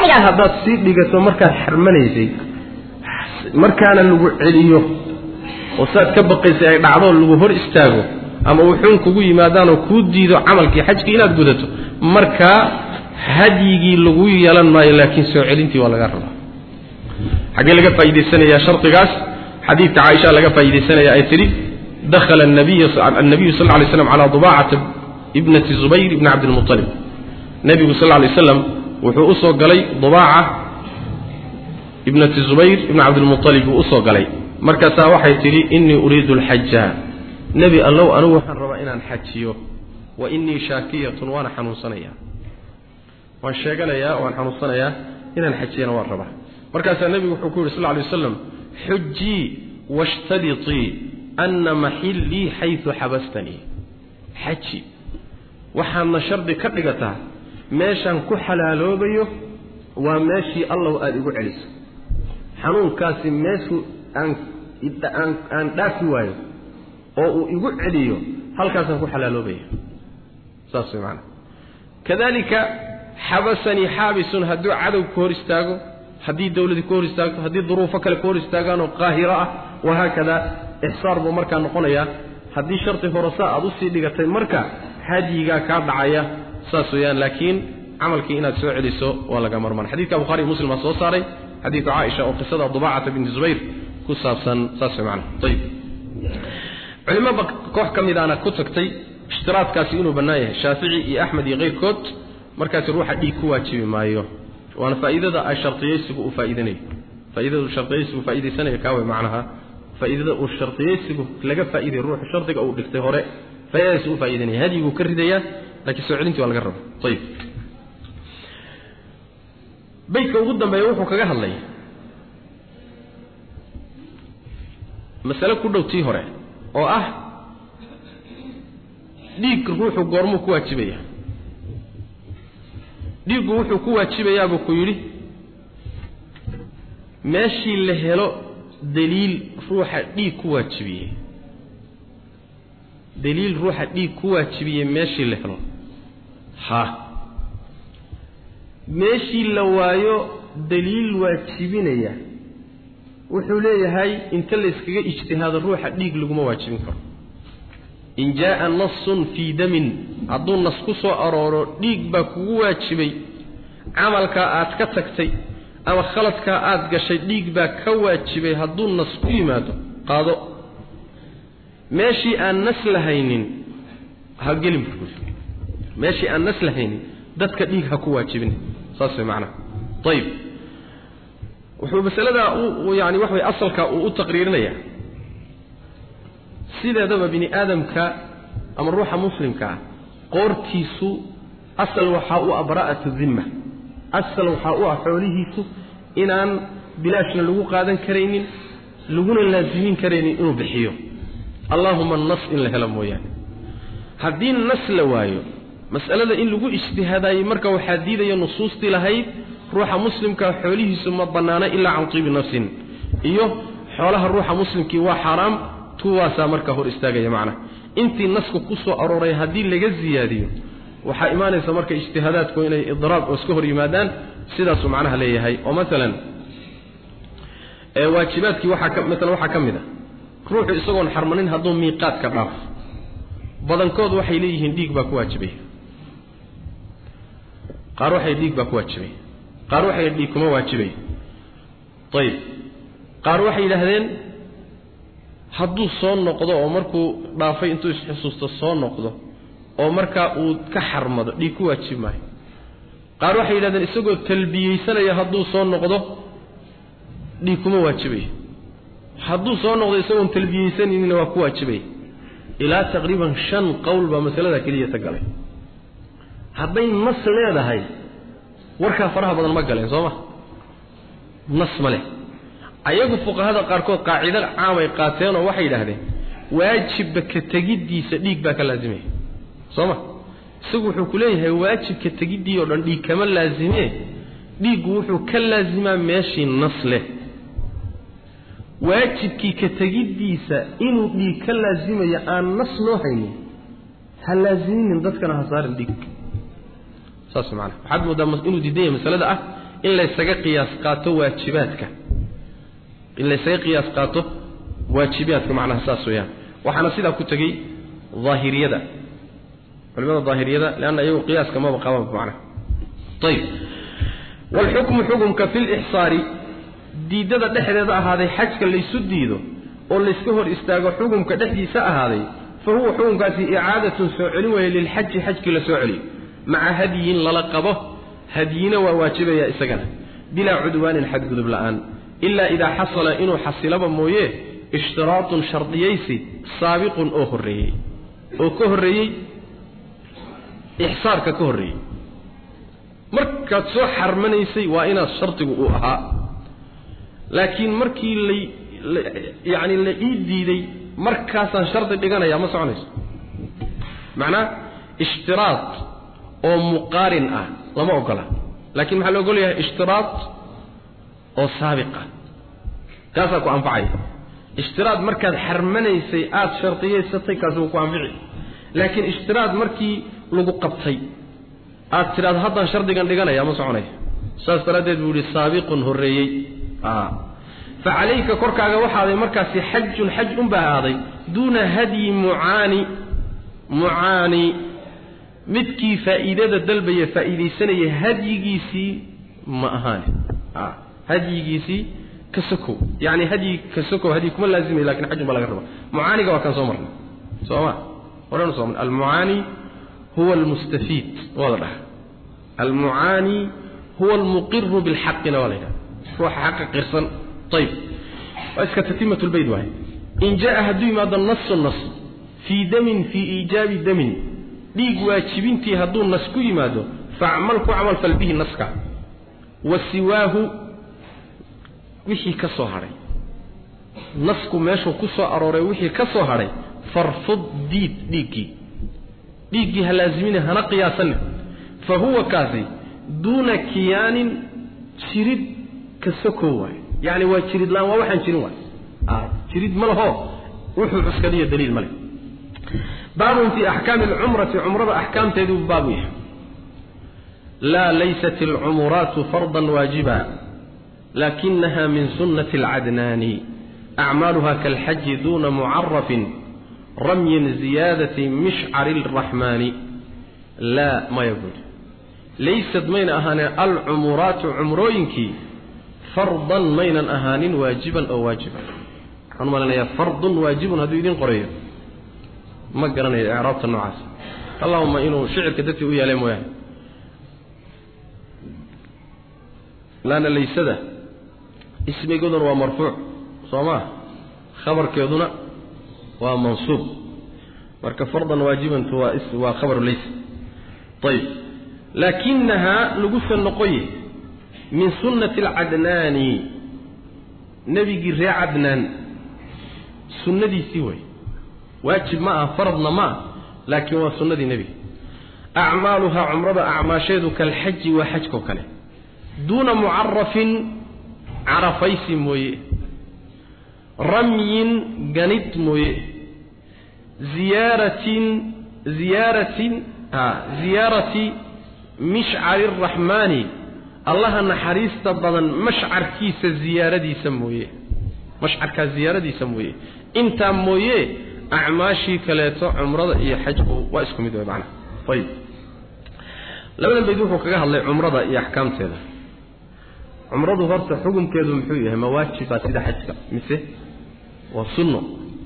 haddaad sii dhigato markaad xarmanaysay markaana lagu celiyo oo saad ka baqaysay ay dhacdoo lagu hor istaago ama wuxuun kugu yimaadaanoo kuu diido camalkii xajkii inaad gudato markaa hadyigii lagu yeelan maayo laakiin soo celintii waa laga rabaa xaggee laga faa'idaysanayaa shardigaas xadiidka caaisha laga faa'iidaysanaya ay tidhi dakhala الnabiyu sal lla alay slam calaa dubaacata ibnati zubayr ibni cabdilmuطalib nebigu sal lla alay slam wuxuu u soo galay dubaaca ibnati zubayr ibni cabdilmuطalib buu usoo galay markaasaa waxay tidhi inii uriidu alxaja nebi allow anigu waxaan rabaa inaan xajiyo wa inii shaakiyatun waana xanuunsanayaa waan sheeganayaa waan xanuunsanayaa inaan xajiyana waan rabaa markaasaa nebigu wuxuu ku yidhi sal lla alay wasalam xujii washtaditii ana maxillii xaysu xabastanii xaji waxaadna shardi ka dhigataa meeshaan ku xalaaloobayo waa meeshii allow aada igu celiso xanuunkaasi meeshuu aan aan dhaafi waayo oo uu igu celiyo halkaasaan ku xalaaloobaya saas way macanaa kadalika xabasanii xaabisun hadduu cadow ka hor istaago haddii dawladii ka hor istaagto haddii duruufo kale ka hor istaagaan oo qaahiro ah wahaakada ixsaar buu markaa noqonayaa haddii shardi horasa aad usii dhigatay marka hadyigaa kaa dhacaya saas weeyaan laakiin camalkii inaad soo celiso waa laga marmaan xadidka bukhari muslim baa soo saaray xadiidka caaisha oo qisada dubaacata binti zubayr ku saabsan saas way macana ayib culimaba koox ka midaana ku tagtay ishtiraadkaasi inuu bannaan yahay shaafici iyo axmed iyo keyrkood markaasi ruuxa dhiig ku waajibi maayo waana faa'iidada ay shartiyaysigu u faa'iidanayo faa'iidada uu shartiyaysigu faa'iidaysanayo kaawe macnaha faa'iidada uu shartiyaysigu laga faa'iiday ruuxa shardiga uu dhigtay hore faa'iidadaasi u faa'iidanaya hadyiguu ka ridayaa laakiin soo celintii waa laga raba ayib baydka ugu dambeeya wuxuu kaga hadlay masale ku dhow tii hore oo ah dhiig ruuxu goormuu ku waajibaya dhiiggu wuxuu ku waajibayaabuu ku yidhi meeshii la helo daliil ruuxa dhiig ku waajibiyey daliil ruuxa dhiig ku waajibiyey meeshii la helo ha meeshii la waayo daliil waajibinaya wuxuu leeyahay inta la yskaga ijtihaado ruuxa dhiig laguma waajibin karo in jaa'a nasun fii damin hadduu nas ku soo arooro dhiig baa kugu waajibay camalkaa aad ka tagtay ama khaladkaa aad gashay dhiig baa ka waajibay hadduu nas ku yimaado qaado meeshii aan nas lahaynin ha gelin meeshii aan nas lahaynin dadka dhiig ha ku waajibin saas way macnaha ayib wuxuu masaladaa u yani wax way asalka uu u taqriirinayaa sideedaba bini aadamka ama ruuxa muslimka ah qoortiisu asal waxaa u ah bara'atu dimma asal waxaa u ah xoolihiisu inaan bilaashna lagu qaadan karaynin laguna laasimin karaynin inuu bixiyo allaahuma nas in la helo mooyaane haddii nas la waayo mas'alada in lagu ijtihaadaayey marka waxaa diidaya nusuustii lahayd ruuxa muslimka xoolihiisu ma bannaana ilaa can tiibi nafsin iyo xoolaha ruuxa muslimkii waa xaaraam tuwaasaa marka hor istaagaya macnaha intii nasku ku soo arooray haddii laga ziyaadiyo waxaa imaanaysa marka ijtihaadaadku inay idraab oo iska hor yimaadaan sidaasuu macnaha leeyahay oo maalan waajibaadkii waxaa ka maalan waxaa ka mid a ruuxu isagoon xarmanin hadduu miiqaadka dhaafo badankood waxay leeyihiin dhiig baa ku waajibaya qaar waxay dhiig baa ku waajibaya qaar waxay dhiig kuma waajibaya ayib qaar waxay yidhaahdeen hadduu soo noqdo oo markuu dhaafay intuu isxusuusto soo noqdo oo markaa uu ka xarmado dhiig ku waajib maayo qaar waxay yidhahdeen isagoo talbiyeysanaya hadduu soo noqdo dhiig kuma waajibayo hadduu soo noqdo isagoon talbiyeysanayninna waa ku waajibaya ilaa taqriiban shan qowl baa masalada keliya ta galay hadday nas leedahay warkaa faraha badan ma galeen soo ma nas ma leh ayagu fuqahada qaarkood qaacido caamay qaateenoo waxay yidhaahdeen waajibba ka tegiddiisa dhiig baa ka laazimaya soo ma isagu wuxuu ku leeyahay waajibka tegiddii oo dhan dhiig kama laazimee dhiiggu wuxuu ka laazimaa meeshii nas leh waajibkii ka tegiddiisa inuu dhiig ka laazimayo aan nas loo haynin ha laaziminin dadkana ha saarin dhiig saas macanaa waxaad moodaa inuu diidan yahay masalada ah in laysaga qiyaas qaato waajibaadka in laysaga qiyaas qaato waajibaadka macnaha saas weeyaan waxaana sidaa ku tegey daahiriyada culimada daahiriyada leanna iyagu qiyaaska maba qabaan macnaha ayib waalxukmu xukumka fi lixsaari diidada dhexdeeda ahaaday xajka laysu diido oo layska hor istaago xukumka dhexdiisa ahaaday fa huwa xukumkaasi icaadatun soo celin weeye lilxaji xajkii la soo celiyo maca hadyin lala qabo hadyina waa waajibaya isagana bilaa cudwaanin xadgudub la'aan ilaa idaa xasala inuu xasilaba mooye ishtiraatun shardiyaysi saabiqun oo horreeyey oo ka horreeyey ixsaarka ka horreeyey markaad soo xarmanaysay waa inaad shardigu uu ahaa laakiin markii lay yacni la ii diiday markaasaan shardi dhiganayaa ma soconayso macnaa ishtiraad oo muqaarin ah lama ogola laakiin maxaa la ogol yahay ishtiraad oo saabiq ah kaasaa ku anfacaya ishtiraad markaad xarmanaysay aada shardiyaysatay kaasi wuu ku anfici laakiin ishtiraad markii lagu qabtay aad tidhahdo haddaan shardigan dhiganaya ma soconaya saas daraaddeed buu yihi saabiqun horreeyey fa calayka korkaaga waxaaday markaasi xajun xaj unbaa ahaaday duuna hadyi mucaani mucaani midkii faa'iidada dalbaya faa'iidaysanaya hadyigiisii ma ahaane hadyigiisii ka sokow yacni hadyi ka sokow hadyi kuma laazimay lakin xajun baa laga rabaa mucaaniga waa kan soo marnay soo ma horanu soo marnay almucaani huwa almustafiid waa la dhaha almucaani huwa almuqiru bilxaqina waa la yidhaha ruuxa xaqa qirsan ayib waa iska tatimat lbayd waay in jaa hadduu yimaado nasu nas fii damin fii iijaabi damin dhiig waajibintii hadduu nas ku yimaado facmal ku camal fal bihi naska wa siwaahu wixii ka soo hadhay nasku meeshuu ku soo arooray wixii ka soo hadhay farfud diid dhiiggii dhiiggii ha laazimine hana qiyaasanin fa huwa kaasi duuna kiyaanin jirid ka sokow waay yacni waa jirid laan waa waxaan jirin waay jirid ma laho wuxuu cuskadiyo daliil ma leh baabun fii axkaami alcumrati cumrada axkaamteeduu baabu yahay laa laysat alcumuraatu fardan waajiba lakinaha min sunnati alcadnaani acmaaluha kaalxaji duuna mucarafin ramyin ziyaadati mishcari alraxmaani laa maya buuri laysad mayna ahaaneen alcumuraatu cumrooyinkii fardan maynan ahaanin waajiban oo waajiba waxaan u malinayaa fardun waajibun hadduu idiin qorayo ma garanayo icraabta noocaas allahuma inuu shicirka dadkii u yeelay mooyaane laana laysada ismigooduna waa marfuuc soo maa khabarkeeduna waa mansuub marka fardan waajibantu waa waa khabaru laysa ayib laakinahaa lagusa noqoye min sunnati alcadnaani nebigii ree cadnaan sunnadiisii way waajib ma ah faradna ma ah laakiin waa sunnadii nebiga acmaaluhaa cumrada acmaasheedu kalxaji waa xajkao kale duuna mucarafin carafaysi mooye ramyin ganid mooye ziyaaratin ziyaaratin a ziyaarati mishcari araxmaani allaha naxariista badan mashcarkiisa ziyaaradiisa mooye mashcarkaa ziyaaradiisa mooye intaa mooye acmaashii kaleeto cumrada iyo xajku waa isku mid wey macnaha ayib labadan bayd wuxuu kaga hadlay cumrada iyo axkaamteeda cumradu horta xukunkeedu muxuu yahay ma waajiba sida xajka mise waa sunno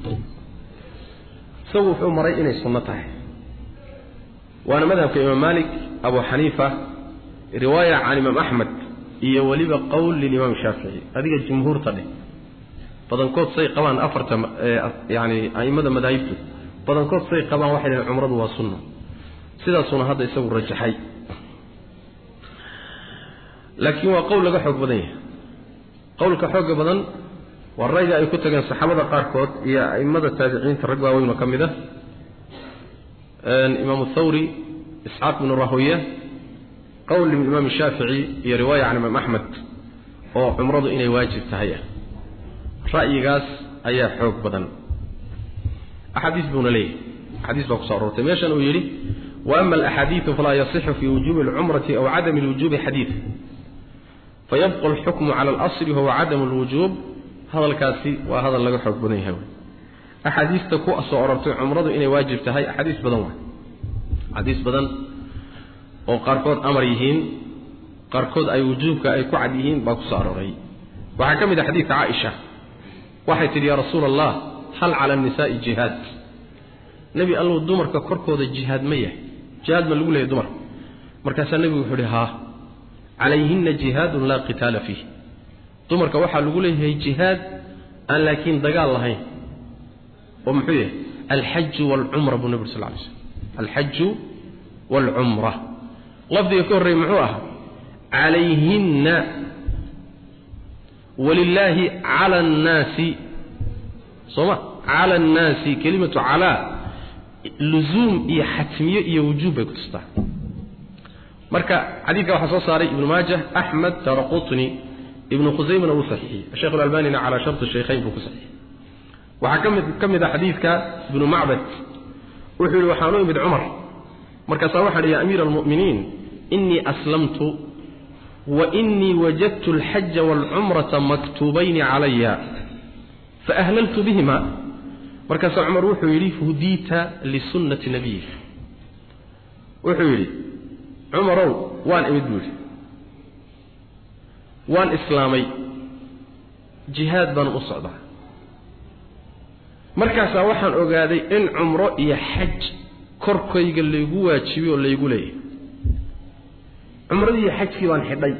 isagu wuxuu maray inay sunno tahay waana madhabka imaam malik abu xaniifa riwaaya can imaam axmed iyo weliba qowl lilimaam shaafici adiga jumhuurta dheh badankood say qabaan afarta yani a'immada madaahibtu badankood say qabaan waxay dhaheen cumradu waa sunno sidaasuna hadda isagu rajaxay laakiin waa qowl laga xoog badan yahay qowlka xooga badan waa rayga ay ku tageen saxaabada qaarkood iyo a'immada taabiciinta rag waaweynoo ka mid ah imaamu thawri isxaaq bnu rahoya qowl imaam shaafici iyo riwaaya can imaam axmed oo cumradu inay waajib tahay ah ra'yigaas ayaa xoog badan axaadiis buuna leeyahay axaadiis baa kuso aroortay meeshan uu yidhi wa ama alaxaadiidu falaa yasixu fii wujuubi alcumrati aw cadami lwujuubi xadiid fayabqa alxukmu cala alasli wahuwa cadamu alwujuub hadalkaasi waa hadal laga xoog badan yahay axaadiista ku soo orortay cumradu inay waajib tahay axaadiis badan waay axaadiis badan oo qaarkood amar yihiin qaarkood ay wujuubka ay ku cad yihiin baa ku soo arooray waxaa ka mid ah xadiidka caaisha waxay tidhi yaa rasuula allah hal cala annisaa'i jihaad nebi allow dumarka korkooda jihaad ma yahay jihaad ma lagu leeyahy dumarka markaasaa nebigu wuxuu ihi haa calayhinna jihaadun laa qitaala fiih dumarka waxaa lagu leeyahay jihaad aan laakiin dagaal lahayn oo muxuu yahay alxaju waalcumra buu nebi sal lay slm alxaju waalcumra lafdiga ka horreeyey muxuu ahaa calayhinna walilaahi cala annaasi sooma cala annaasi kelimatu calaa luzuum iyo xatmiyo iyo wujuub bay ku tustaa marka xadiidka waxaa soo saaray ibnu maajah axmed daraqutni ibnu khusaymana wuu saxiixiyey sheekh alalbanina calaa sharti shaykhayn buu ku saxiixiyey waxaa kamid ka mid ah xadiidka ibnu macbad wuxuu yihi waxaan u imid cumar markaasaa waxaan ihi ya amiira almu'miniin inii aslamtu wa inii wajadtu alxaja waalcumrata maktuubayni calaya faahlaltu bihima markaasaa cumar wuxuu yidhi hudiita lisunnati nabiyik wuxuu yidhi cumarow waan imid buu yidhi waan islaamay jihaad baan u socdaa markaasaa waxaan ogaaday in cumro iyo xaj korkayga laygu waajibiy oo laygu leeyahay cumradii iyo xajkii baan xidhay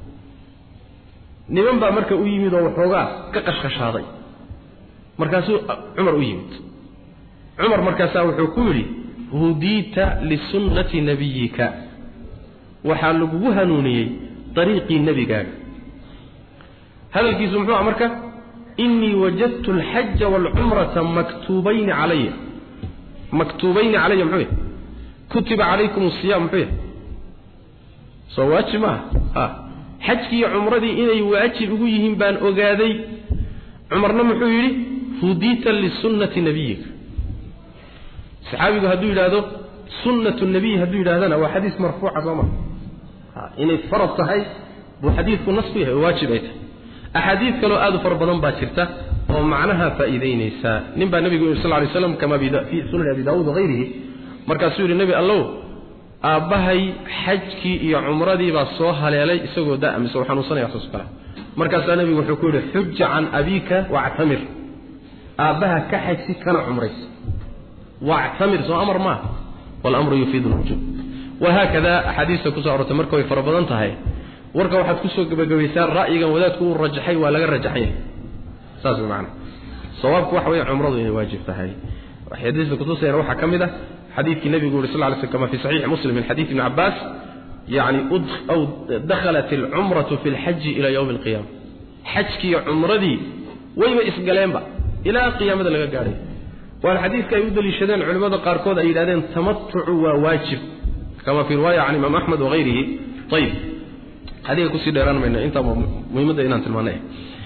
niman baa marka u yimid oo waxoogaa ka qashqashaaday markaasuu cumar u yimid cumar markaasaa wuxuu ku yidhi hudiita lisunnati nabiyika waxaa lagugu hanuuniyey dariiqii nebigaaga hadalkiisu muxuu ah marka inii wajadtu alxaja waalcumrata maktuubayni calaya maktuubayni calaya muxuu yahy kutiba calaykum asiyaam muxuu yahy soo waajib maaha a xajkii iyo cumradii inay waajib ugu yihiin baan ogaaday cumarna muxuu yidhi hudiita lisunnati nabiyika saxaabigu hadduu yidhaahdo sunnatu nabiy hadduu yidhahdana waa xadiis marfuuca soo maa inay farad tahay buu xadiidku nas ku yahay oo waajib ay tahay axaadiid kaloo aad u fara badan baa jirta oo macnaha faa'iidaynaysa nin baa nebigu yidhi sal ly slam kama fii sunani abi daawuud wahayrihi markaasuu yidhi nebi allow aabbahay xajkii iyo cumradii baa soo haleelay isagoo da mise uu xanuunsanaya saas kale markaasaa nebigu wuxuu ku yidhi xuja can abiika wactamir aabbaha ka xajsi kana cumrays wactamir soo amar maaha walamru yufiidu lwujuub wahaakada axaadiista kusoo arortay marka way fara badan tahay warka waxaad kusoo gebagabaysaan ra'yigan wadaadku uu rajaxay waa laga rajaxay saas way macana sawaabku waxa weeye cumradu inay waajib tahay xadiista kutusayna waxaa ka mid ah xadiidkii nebigu yuri sal lla lay slam kama fi saxiixi muslim min xadiid ibni cabbaas yacni aw dakhalat alcumratu fi lxaji ila yowmi alqiyaama xajkiiyo cumradii wayba isgaleenba ilaa qiyaamada laga gaadhay waana xadiidka ay u daliishadeen culimmada qaarkood ay yidhahdeen tamatucu waa waajib kama fi riwaaya can imaam axmed wahayrihi ayib adiga kusii dheeraan mayno intaa muhiimadda inaan tilmaanay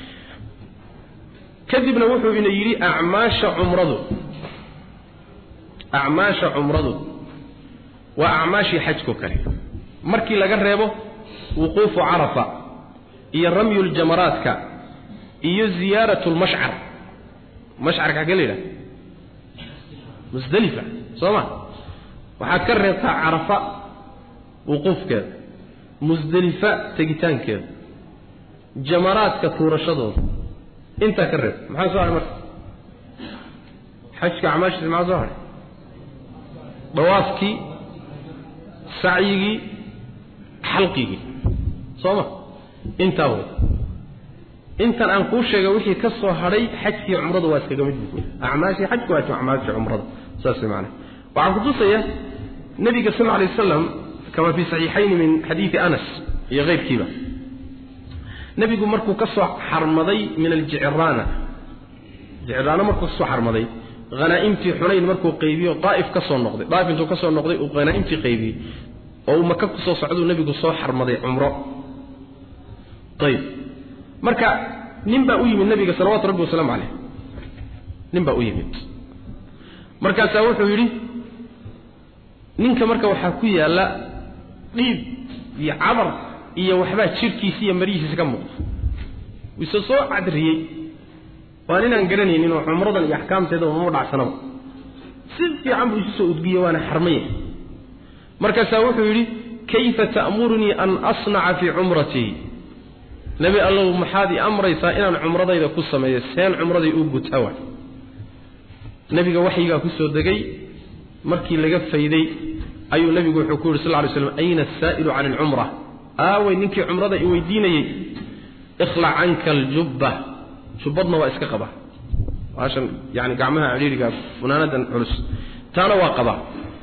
kadibna wuxuu ina yidhi acmaasha cumradu acmaasha cumradu waa acmaashii xajko kale markii laga reebo wuquufu carafa iyo ramyu ljamaraadka iyo ziyaaratu lmashcar mashcarka xagee la yidhaha musdelifa soo ma waxaad ka reebtaa carafa wuquufkeeda musdelifa tegitaankeeda jamaraadka tuurashadooda intaa ka reeb maxaa soo haray marka xajka acmaashiisa maxaa soo haray dawaafkii sacyigii xalqigii soo ma intaa wey intan aan kuu sheegay wixii ka soo hadhay xajkii cumrada waa iskaga mid buu acmaashii xajku waa acmaashii cumrada saas wey macana waxaan kutusaya nabiga sal alay wasalam kama fi saxiixayni min xadiidi anas iyo keyrkiiba nebigu markuu ka soo xarmaday min aljicraana jicraana markuu kasoo xarmaday hanaa'imtii xunayn markuu qaybiyo daa'if ka soo noqday daa'if intuu ka soo noqday uu hanaa'imtii qaybiyey oo uu maka kusoo socduu nebigu soo xarmaday cumro ayib marka nin baa u yimid nabiga salawatu rabbi wasalaamu caleyh nin baa u yimid markaasaa wuxuu yidhi ninka marka waxaa ku yaalla dhiib iyo cabar iyo waxbaa jidhkiisa iyo marihiisa ka muuqda wise soo cadriyey waa ninaan garanaynin oo cumradan iyo axkaamteeda uma dhacsanaba si fiican buu isu soo udgiyey waana xarmaya markaasaa wuxuu yidhi kayfa ta'murunii an asnaca fii cumratii nebi allow maxaad ii amraysaa inaan cumradayda ku sameeyo seen cumraday u gutaa waay nebiga waxyigaa ku soo degay markii laga fayday ayuu nebigu wuxuu ku yidhi sal ly slam ayna asaa'ilu cani alcumra aawey ninkii cumrada i weydiinayey ikhlac canka aljubba jubbadna waa iska qaba baashan yani gacmaha cidhiiriga funaanadan culus taana waa qaba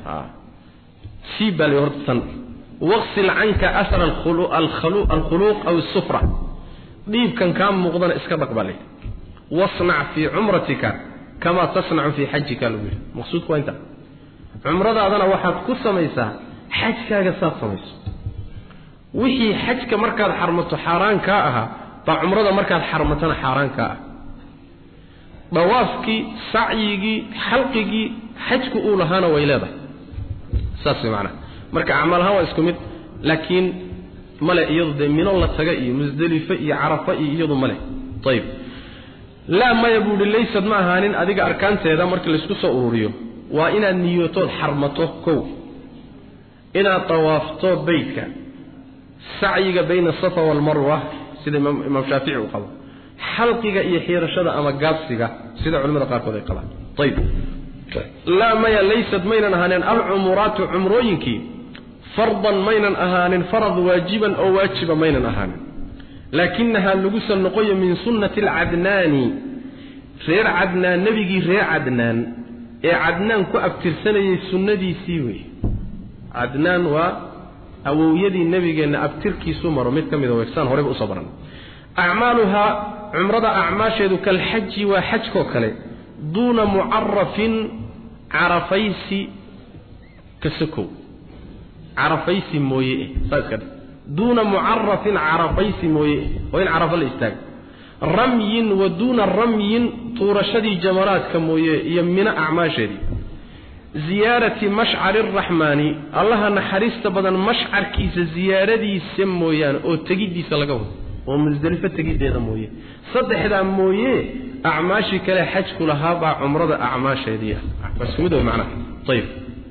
sii baa la horta tan waqsil canka asara alkhuluuq aw asufra dhiibkan kaa muuqdana iska dhaq baa layidhi wasnac fii cumratika kamaa tasnacu fii xajika lagu yidhi maqsuudku waa inta cumradaadana waxaad ku samaysaa xajkaaga saad samayso wixii xajka markaad xarmato xaaraan kaa ahaa baa cumrada markaad xarmatana xaaraan kaa ah dawaafkii sacyigii xalqigii xajku uu lahaana way leedahay saas way macnaha marka acmaal ahaan waa isku mid laakiin male iyadu dee mino la taga iyo musdelife iyo carafa iyo iyadu male ayib laa maya buu ihi laysad ma ahaanin adiga arkaanteeda markii laysku soo ururiyo waa inaad niyootood xarmato kow inaad dawaafto beytka sacyiga bayna asafa waalmarwa sida imaam shaafici uu qabo xalqiga iyo xiirashada ama gaabsiga sida culimada qaarkood ay qabaan ayib laa maya laysad maynan ahaanin alcumuraatu cumrooyinkii fardan maynan ahaanin farad waajiban oo waajiba maynan ahaanin laakinahaa lagusa noqoyo min sunnati alcadnaani reer cadnaan nebigii reer cadnaan ee cadnaan ku abtirsanayay sunnadiisii wey cadnaan waa awowyadii nebigeenna abtirkiisu maro mid ka mida weegsaan horeyba usoo baran acmaaluhaa cumrada acmaasheedu kalxaji waa xajkoo kale duuna mucarafin carafaysi ka sokow carafaysi mooye eh saa iska dhe duuna mucarafin carafaysi mooye eh oo in carafo la istaago ramyin wa duuna ramyin tuurashadii jamaraadka mooye iyo mino acmaasheedii ziyaarati mashcari araxmaani allaha naxariista badan mashcarkiisa ziyaaradiisa mooyaane oo tegiddiisa laga wado oo musdelifo tegiddeeda mooye saddexdaa mooye acmaashii kale xajku lahaa baa cumrada acmaasheedii ah waa isku mid wey macnaha ayib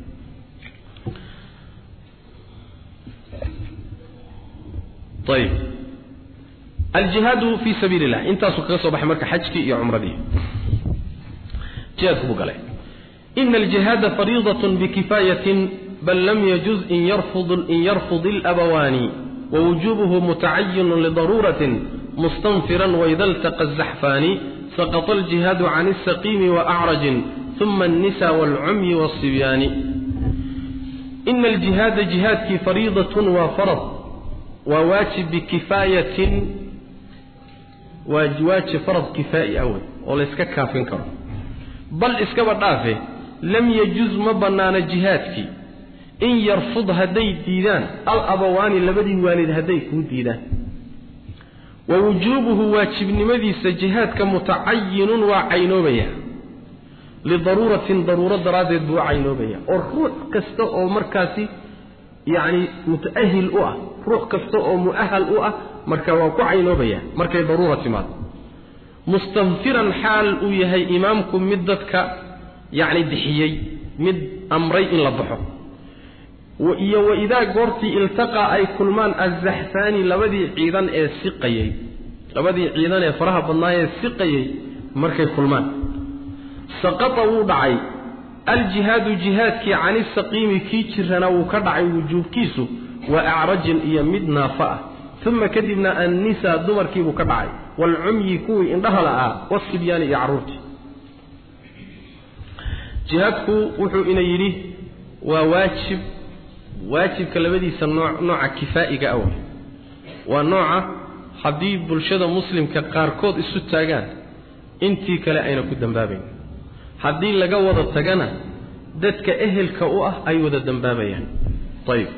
ayib aljihaadu fii sabiili illah intaasuu kaga soo baxay marka xajkii iyo cumradii jihaadku buu galay ina aljihaada fariidatun bikifaayatin bal lam yajuz in yarfud in yarfud ilabawaani wawujubuhu mutacayinun lidaruuratin mustanfiran waida iltaqa azaxfaani saqط الجهاad عن السقيم وأعرج ثم النسى والعمي والصبيان إن الجهاad جهاadkii فريiضة waa فرض waa waaجiب بكفاaية waa waaجiب فرض كفاaئي أول oo la iska kaafin karo bal iskaba dhaafe lam يجuز ma banaano جiهاadkii in yarfud hadday diidaan alabawaani labadii waalid hadday kuu diidaan wa wujuubuhu waajibnimadiisa jihaadka mutacayinun waa caynoobaya lidaruuratin daruuro daraaddeed buu caynoobaya oo ruux kasta oo markaasi yacni muta'ahil u ah ruux kasta oo mu'ahal u ah marka waa ku caynoobaya markay daruura timaado mustanfiran xaal uu yahay imaamku mid dadka yacni bixiyey mid amray in la baxo iyo waidaa goortii iltaqaa ay kulmaan azaxfaani labadii ciidan ee siqayey labadii ciidan ee faraha badnaayee siqayey markay kulmaan saqata wuu dhacay aljihaadu jihaadkii cani saqiimi kii jirana wuu ka dhacay wujuubkiisu wa acrajin iyo mid naafa ah uma kadibna annisaa dumarkiibuu ka dhacay waalcumyi kuwii indhaha la'aa wasibyaani iyo carruurtii jihaadku wuxuu ina yidhi waa waajib waajibka labadiisa nooc nooca kifaa'iga awal waa nooca haddii bulshada muslimka qaarkood isu taagaan intii kale ayna ku dambaabayn haddii laga wada tagana dadka ehelka u ah ay wada dambaabayaan ayib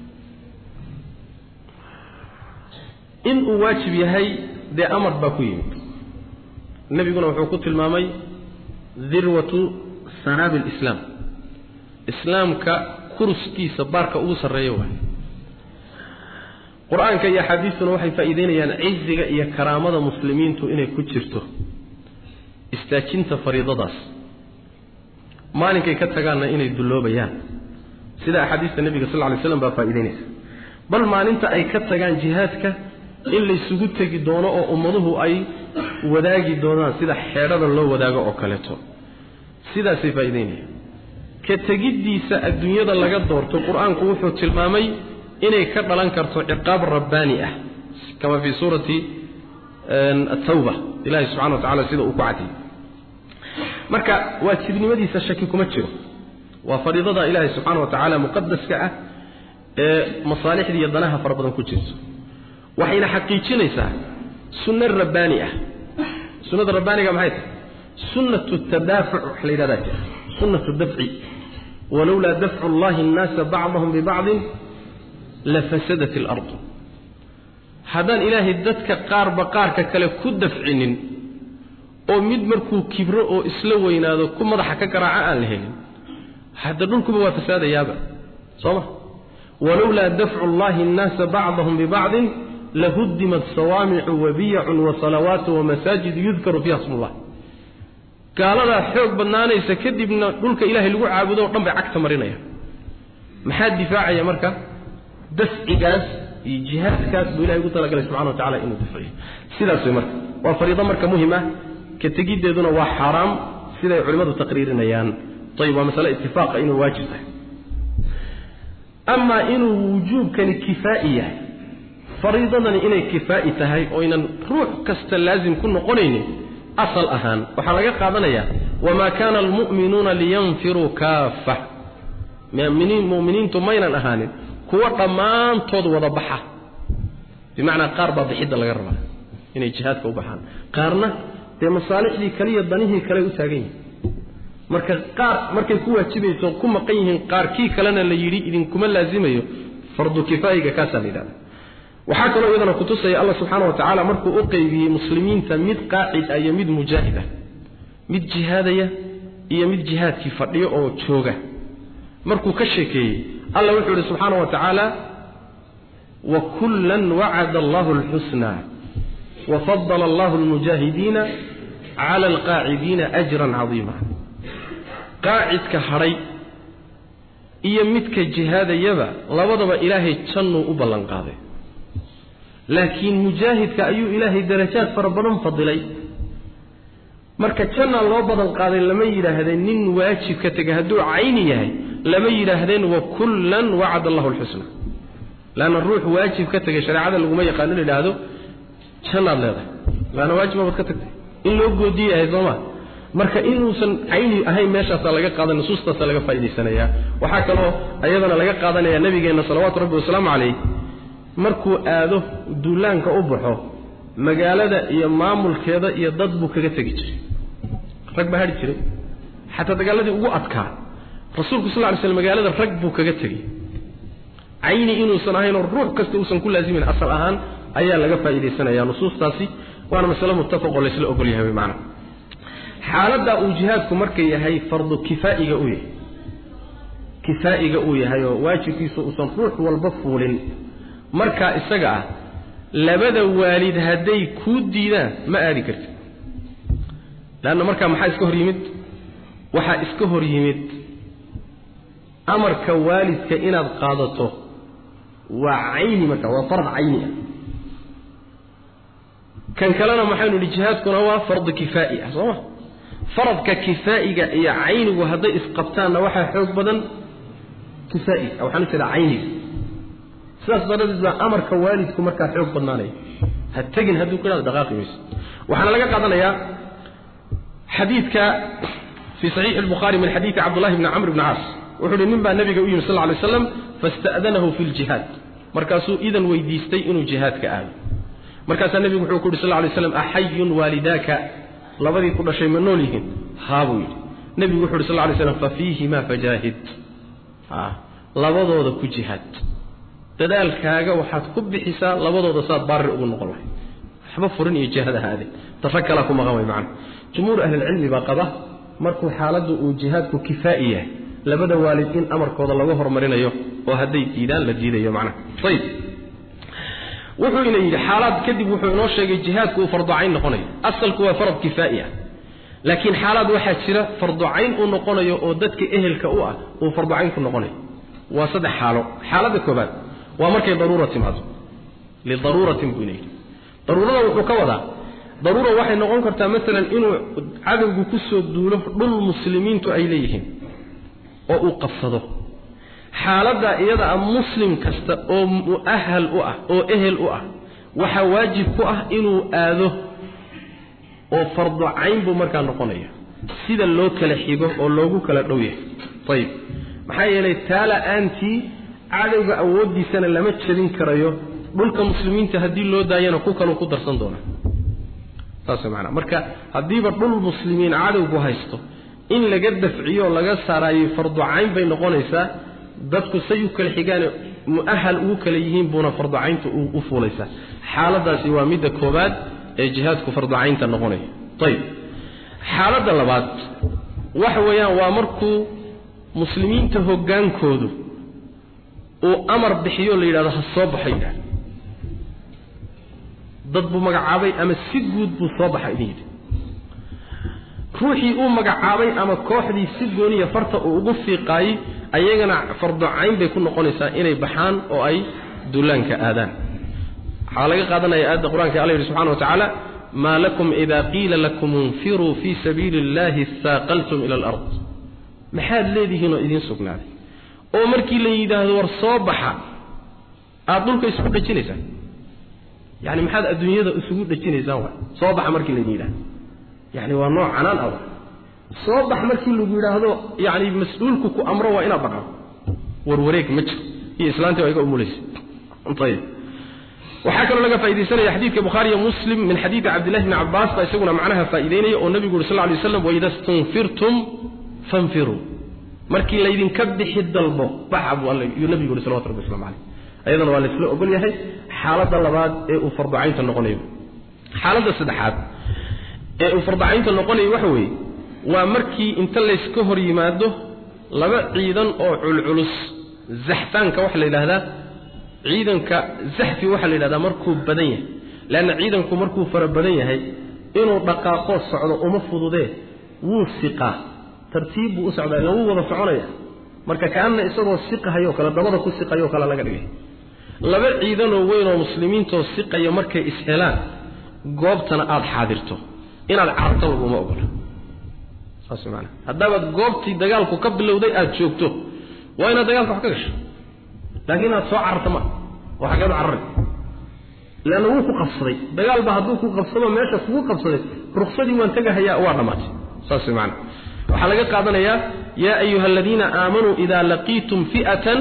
in uu waajib yahay dee amar baa ku yimid nebiguna wuxuu ku tilmaamay dirwatu sanaabi lislaam islaamka kuruskiisa baarka ugu sarreeya waay qur-aanka iyo axaadiistuna waxay faa'iideynayaan ciziga iyo karaamada muslimiintu inay ku jirto istaajinta fariidadaas maalinkay ka tagaanna inay dulloobayaan sida axaadiista nebiga sal ly slam baa faa'iideynaysa bal maalinta ay ka tagaan jihaadka in laysugu tegi doono oo ummaduhu ay wadaagi doonaan sida xeedhada loo wadaago oo kaleeto sidaasay faa'iideynayaan ka tegiddiisa adduunyada laga doorto qur-aanku wuxuu tilmaamay inay ka dhalan karto ciqaab rabbaani ah kama fii suurati atawba ilahi subxana wa tacala sida uu ku cadiyey marka waajibnimadiisa shaki kuma jiro waa fariidada ilaahay subxaana wa tacaala muqadaska ah ee masaalixda iyo danaha fara badan ku jirto waxayna xaqiijinaysaa sunno rabbaani ah sunnada rabbaaniga maxay tahay sunnatu tadaafuc wax la yidhahdaa jira sunnatu dafci walowlaa dafcu allahi annaasa bacdahum bibacdin lafasadat alardu haddaan ilaahay dadka qaarba qaarka kale ku dafcinin oo mid markuu kibro oo isla weynaado ku madaxa ka garaaca aan la helin hadda dhulkuba waa fasaadayaaba soo ma walowlaa dafcu allahi annaasa bacdahum bibacdin lahuddimat sawaamicu wabiyacun wasalawaatu wamasaajidu yudkaru fiiha smullah gaaladaa xoog badnaanaysa kadibna dhulka ilaahay lagu caabudo o dhan bay cagta marinaya maxaa difaacaya marka dafcigaas iyo jihaadkaas buu ilahay ugu talagalay subxana wa tacala inuu dafciyo sidaas way marka waa fariido marka muhim ah ka tegiddeeduna waa xaaraam siday culimmadu taqriirinayaan ayib waa masale itifaaqa inuu waajib tahay amaa inuu wujuubkani kifaa'i yahay fariidadani inay kifaa'i tahay oynan ruux kasta laasim ku noqonaynin asal ahaan waxaa laga qaadanayaa wamaa kaana almu'minuuna liyanfiruu kaaffa muminiintu maynan ahaanin kuwa dhammaantood wada baxa bimacnaa qaar baa bixidda laga rabaa inay jihaadka u baxaan qaarna dee masaalixdii kale iyo danihii kale u taagan yihin marka qaar markay ku waajibayso ku maqan yihiin qaar kii kalena la yidhi idinkuma laazimayo fardu kifaayiga kaasaa la yidhahda waxaa kaloo iyadana kutusaya allah subxaana wa tacaala markuu u qeybiyey muslimiinta mid qaacid ah iyo mid mujaahid ah mid jihaadaya iyo mid jihaadkii fadhiyo oo jooga markuu ka sheekeeyey alla wuxuu yidhi subxaana wa tacaala wa kullan wacada allahu alxusna wafadala allahu almujaahidiina cala alqaacidiina ajran cadiima qaacidka hadhay iyo midka jihaadayaba labadaba ilaahay jannuu u ballanqaaday laakiin mujaahidka ayuu ilaahay darajaad fara badan fadilay marka jannaa loo badan qaaday lama yidhaahdeen nin waajib ka tegay hadduu cayni yahay lama yidhaahdeen wa kullan wacada allahu alxusna laanna ruux waajib ka tegay shareecada laguma yaqaano in yidhaahdo jannaad leedahay laanna waajib baad ka tagtay in loo goodiye yahay sooma marka inuusan cayni ahayn meeshaasaa laga qaadan nusuustaasaa laga faa'idaysanayaa waxaa kaloo ayadana laga qaadanaya nabigeenna salawaatu rabbi wasalaamu calayh markuu aado duulaanka u baxo magaalada iyo maamulkeeda iyo dad buu kaga tegi jiray rag baa hadhi jiray xataa dagaaladii ugu adkaa rasuulku sal ly slm magaalada rag buu kaga tegey cayni inuusan ahaynoo ruux kasta uusan ku laazimin asal ahaan ayaa laga faa'iidaysanaya nusuustaasi waana masale muttafaqoo laysla ogol yahay wy maana xaaladdaa uu jihaadku marka yahay fardu kifaa'iga uu yahay kifaa'iga uu yahay oo waajibkiisu uusan ruux walba fuulin markaa isaga ah labada waalid hadday kuu diidaan ma aadi kartid leanna markaa maxaa iska hor yimid waxaa iska hor yimid amarka waalidka inaad qaadato waa cayni marka waa fard cayni ah kan kalena maxaynu idhi jihaadkuna waa fardu kifaa'i ah soo ma faradka kifaa'iga iyo caynigu hadday isqabtaanna waxaa xoog badan kifaa'iga waxaan u jeedaa cayniga sidaas daradeed baa amarka waalidku markaa xoog badnaanaya ha tegin hadduu ku ihahdo dhaqaaqi mayso waxaana laga qaadanayaa xadiidka fii saxiixi albukhaari min xadiidi cabdullahi bni camr bni caas wuxuu uhi nin baa nabiga u yimi sal lla lay slam fasta'danahu fi ljihaad markaasuu idan weydiistay inuu jihaadka aado markaasaa nebigu wuxuu ku yidhi sal lay slam axayun waalidaaka labadii ku dhashay ma nool yihiin haa buu yidhi nebigu wuxu uhi sal lay slam fa fiihimaa fajaahid labadooda ku jihaad dadaalkaaga waxaad ku bixisaa labadooda saad baari ugu noqon lahay waxba furin iyo jihaad ahaade ta rag kalaa ku maqan way macana jumhuur ahlilcilmi baa qaba markuu xaaladdu uu jihaadku kifaa'i yahay labada waalid in amarkooda lagu horumarinayo oo hadday diidaan la diidayo macnaha ayib wuxuu ina yidhi xaalaad kadib wuxuu inoo sheegay jihaadku uu farducayn noqonayo asalku waa farad kifaa'i ah laakiin xaalaad waxaa jira farducayn uu noqonayo oo dadka ehelka u ah uu farducayn ku noqonayo waa saddex xaalo xaaladda koobaad waa markay daruura timaado lidaruuratin buu ina yidhi daruurada wuxuu ka wadaa daruura waxay noqon kartaa maalan inuu cadowgu ku soo duulo dhul muslimiintu ay leeyihiin oo uu qabsado xaaladda iyada ah muslim kasta oo mu'ahal u ah oo ehel u ah waxaa waajib ku ah inuu aado oo fardu cayn buu markaa noqonaya sida loo kala xigo oo loogu kala dhow yahay ayib maxaa yeelay taa la-aantii cadowga awooddiisana lama jebin karayo dhulka muslimiinta haddii loo daayana ku kaluu ku darsan doona saas maanaa marka haddiiba dhul muslimiin cadowgu haysto in laga dafciyo laga saaraayo fardu cayn bay noqonaysaa dadku say u kala xigaane mu'ahal ugu kala yihiin buuna farducaynta u fuulaysaa xaaladaasi waa midda koobaad ee jihaadku farducaynta noqonaya ayib xaaladda labaad waxa weeyaan waa markuu muslimiinta hoggaankoodu uu amar bixiyo la yidhahdo ha soo baxo yidhahdo dad buu magacaabay ama si guud buu soo baxa idin yidhi ruuxii uu magacaabay ama kooxdii si gooniya farta uu ugu fiiqaayey ayagana farducayn bay ku noqonaysaa inay baxaan oo ay duulaanka aadaan waxaa laga qaadanaya aayadda qur-aanka alla yidhi subxana wa tacaala maa lakum ida qiila lakum infiruu fii sabiili illahi istaaqaltum ila alard maxaad leedihiinoo idiin sugnaaday oo markii la yidhaahdo war soo baxa aada dhulka isugu dhejinaysaan yani maxaad adduunyada isugu dhejinaysaan wa soo baxa markii laydin yidhahdo yani waa nooc canaan ah soo bax markii lagu yidhaahdo yani mas-uulku ku amro waa inaad dhaqan warwareeg ma jiro iyo islaantii waa iga umulaysa ayib waxaa kaloo laga faaidaysanaya xadiidka bukhaariyo muslim min xadiidi cabdillahi bni cabbaas baa isaguna macnaha faa'iideynaya oo nebigu uri sal ly waslam waida stunfirtum fanfiruu markii laydinka bixi dalbo baxa buu alla yuu nebigu yuri salawatu rabbi waslamu caleyh ayadana waa laysla ogol yahay xaaladda labaad ee uu farducaynta noqonayo xaaladda saddexaad ee uu farducaynta noqonayo waxa weeye waa markii inta layska hor yimaado laba ciidan oo culculus zaxfaanka waxaa la yidhahdaa ciidanka zaxfi waxaa la yidhahdaa markuu badan yahay leanna ciidanku markuu fara badan yahay inuu dhaqaaqoo socdo uma fududee wuu siqaa tartiib buu u socdaa ila wuu wada soconaya marka kaanna isagoo siqahayoo kale dabada ku siqayoo kale laga dhigay laba ciidanoo weyn oo muslimiintoo siqaya markay ishelaan goobtana aada xaadirto inaad cararto laguma ogola saas maanaa haddaabaad goobtii dagaalku ka bilowday aada joogto waa inaad dagaalka wax ka gasho laakiin inaad soo cararta ma oo xaggeed u carari leanna wuu ku qabsaday dagaalba hadduu ku qabsado meesha kugu qabsaday ruksadii waan tegahayaa waa dhammaatay saas way maanaa waxaa laga qaadanayaa yaa ayuha aladiina aamanuu idaa laqiitum fi'atan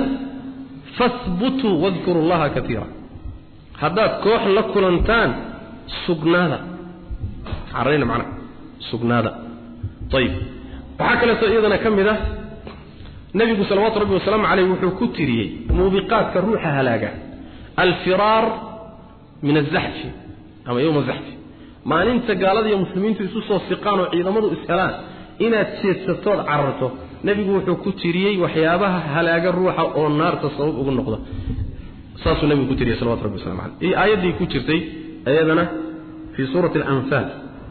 fahbutuu wadkuru llaha kaiira haddaad koox la kulantaan sugnaada cararayna macnaha sugnaada ayib waxaa kaleeto iyadana ka mid ah nebigu salawaatu rabbi wasalaamu caleyh wuxuu ku tiriyey muubiqaadka ruuxa halaaga alfiraar min azaxfi ama yowma zaxfi maalinta gaalada iyo muslimiintu isu soo siqaan oo ciidamadu ishelaan inaad jeedsatood cararto nebigu wuxuu ku tiriyey waxyaabaha halaaga ruuxa oo naarta sabab ugu noqda saasuu nebigu ku tiriyey salawatu rabbi waslamu caleyh iyo aayaddii ku jirtay iyadana fii suurati alanfaal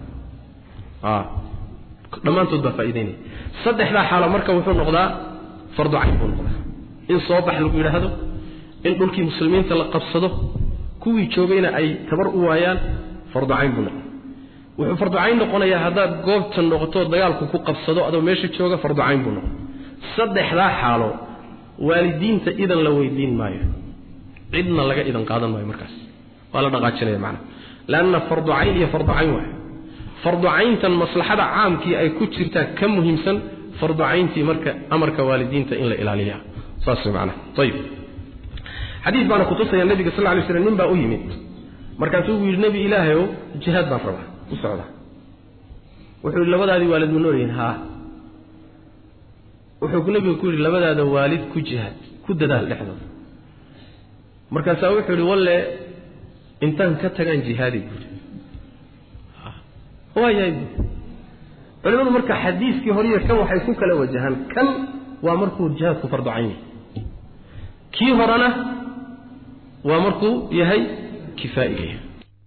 dhammaantood baa faa'idaynaya saddexdaa xaalo marka wuxuu noqdaa fardu cayn buu noqdaa in soo bax lagu yidhaahdo in dhulkii muslimiinta la qabsado kuwii joogayna ay tabar u waayaan fardu cayn buu noqdaa wuxuu fardu cayn noqonayaa haddaad goobta noqoto dagaalku ku qabsado adoo meesha jooga fardu cayn buu noqda saddexdaa xaalo waalidiinta idan la weydiin maayo cidna laga idan qaadan maayo markaas waa la dhaqaajinaya macnaha leanna fardu cayn iyo fardu cayn waay fardu cayntan maslaxada caamkii ay ku jirtaa ka muhiimsan fardu cayntii marka amarka waalidiinta in la ilaaliya saas macnaha ayib xadiis baana kutusaya nabiga sal lla lay slam nin baa u yimid markaasuu uu yidhi nebi ilaahayow jihaad baan rabaa u socda wuxuu yidhi labadaadii waalid ma nool yihiin haa wuxuu nebigu ku yidhi labadaada waalid ku jihaad ku dadaal dhexdooda markaasaa wuxuu yidhi walle intaan ka tagaan jihaadi buuri waayahay buuri culimadu marka xadiiskii horiyo kan waxay ku kala wajahaan kan waa markuu jihaadku fardu cayn yahay kii horena waa markuu yahay kifaa'iga yahay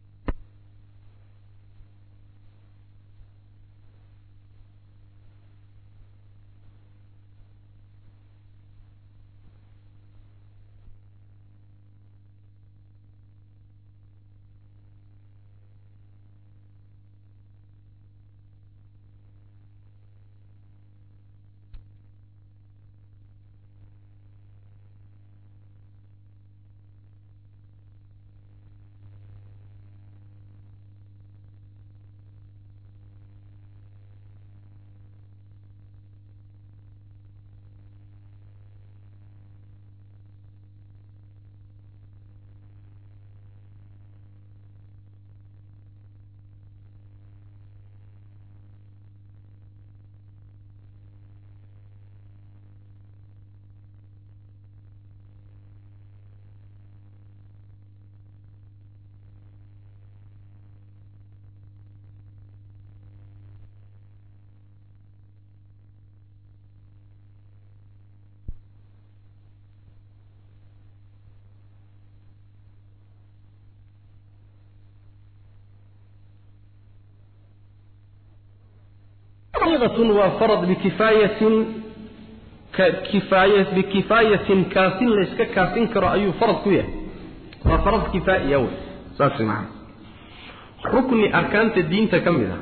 fariidatun waa farad bikifaayatin kifaaya bikifaayatin kaafin layska kaafin karo ayuu farad ku yahay waa farad kifaa'iya wey saas macana rukni arkaanta diinta ka mid a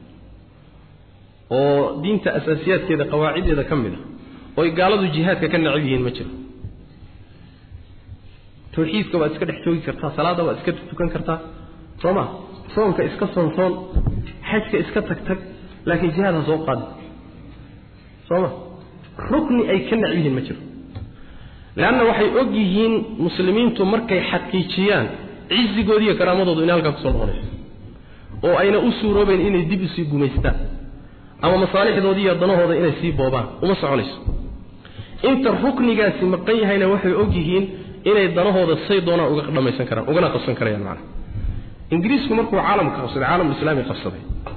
oo diinta asaasiyaadkeeda qawaaciddeeda ka mid a oy gaaladu jihaadka ka necab yihiin ma jiro tawxiidka waad iska dhex joogi kartaa salaada waad iska tukan kartaa soo ma soonka iska soonsoon xajka iska tag tag laakiin jihaad ha soo qaadi soo ma rukni ay ka necb yihiin ma jiro leanna waxay og yihiin muslimiintu markay xaqiijiyaan cizigoodi iyo karaamadoodu inay halkaa kusoo noqonayso oo ayna u suuroobayn inay dib usii gumaystaan ama masaalixdoodii iyo danahooda inay sii boobaan uma soconayso inta ruknigaasi maqan yahayna waxay og yihiin inay danahooda say doonaan uga dhamaysan karaan ugana qabsan karayaan macana ingiriisku markuu caalamka qabsaday caalamulislaami qabsaday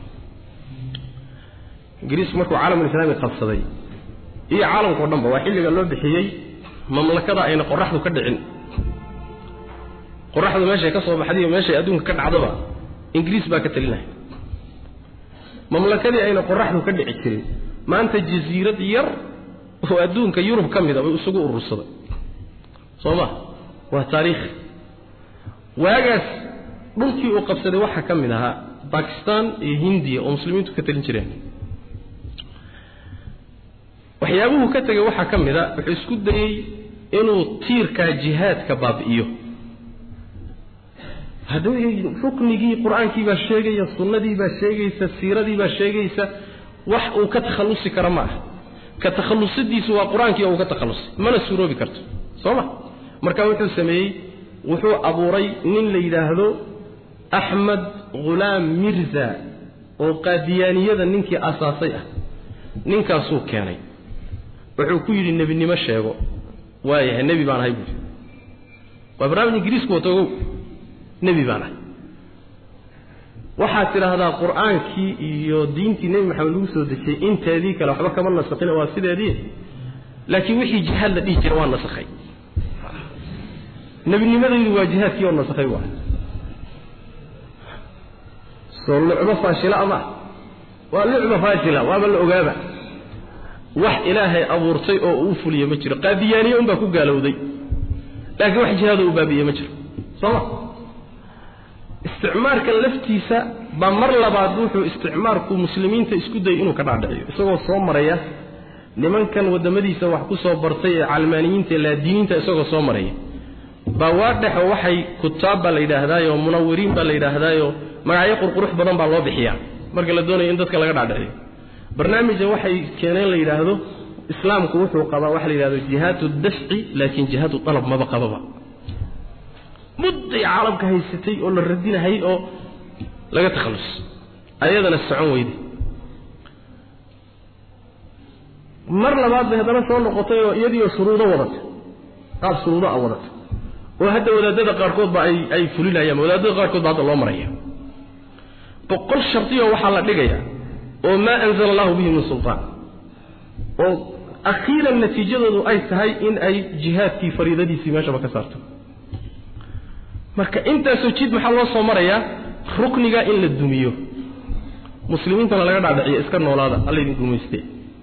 ingiriisku markuu caalamulislaami qabsaday iyo caalamkao dhanba waa xilliga loo bixiyey mamlakada ayna qoraxdu ka dhicin qoraxdu meeshay ka soo baxday iyo meeshay adduunka ka dhacdaba ingiriis baa ka talinaya mamlakadii ayna qoraxdu ka dhici jirin maanta jasiirad yar oo adduunka yurub ka mid a bay isugu urursaday soo ma waa taariikh waagaas dhulkii uu qabsaday waxaa ka mid ahaa bakistan iyo hindiya oo muslimiintu ka talin jireen waxyaabuhu ka tegay waxaa ka mid a wuxuu isku dayey inuu tiirkaa jihaadka baabi'iyo hadda ruknigii qur-aankii baa sheegaya sunnadii baa sheegaysa siiradii baa sheegaysa wax uu ka takhallusi kara ma aha ka takhallusidiisu waa qur-aankii oo uu ka takhallusay mana suuroobi karto soo ma marka wuxuu sameeyey wuxuu abuuray nin la yidhaahdo axmed khulaam mirza oo qaadiyaaniyada ninkii asaasay ah ninkaasuu keenay wuxuu ku yidhi nebinimo sheego waayahay nebi baan ahay buui waa barnaamij ingiriisku wato ogow nebi baan ahay waxaad tidhaahdaa qur-aankii iyo diintii nebi maxamed lagu soo dejiyey inteedii kale waxba kama nasakhin waa sideedii laakiin wixii jihaad la dhihi jira waa nasakhay nebinimadaydu waa jihaadkii oo nasakhay waa soo lucbo faashila ama waa lucba faashila waaba la ogaaba wax ilaahay abuurtay oo uu fuliye ma jiro qaadiyaaniye unbaa ku gaalowday laakiin wax jihaado u baabi'iye ma jiro sooma isticmaarka laftiisa baa mar labaad wuxuu isticmaarku muslimiinta isku dayay inuu ka dhaadhiciyo isagoo soo maraya nimankan waddamadiisa wax ku soo bartay ee calmaaniyiinta ee laadiiniinta isagoo soo maraya baa waa dhexo waxay kutaab baa la yidhaahdaayo munawiriin baa la yidhaahdaayo magacyo qurqurux badan baa loo bixiyaa marka la doonayo in dadka laga dhaadhiciyo barnaamija waxay keeneen la yidhaahdo islaamku wuxuu qabaa waxa la yidhahdo jihaadu dafci laakiin jihaadu dalab maba qababa mudday caalamka haysatay oo la radinahay oo laga takhallus ayadana socon weyday mar labaad bay haddana soo noqotay oo iyadiioo shuruudo wadata qaab shuruudo a wadata oo hadda wadaadada qaarkoodba ay ay fulinayaan wadaadada qaarkood ba hadda loo maraya boqol shardiyo waxaa la dhigayaa oo maa anzala allahu bihi min sultaan oo akhiiran natiijadoodu ay tahay in ay jihaadkii fariidadiisii meeshaba ka saarto marka intaasoo jid maxaa loo soo marayaa rukniga in la dumiyo muslimiintana laga dhaadhiciyo iska noolaada allaydin gumayste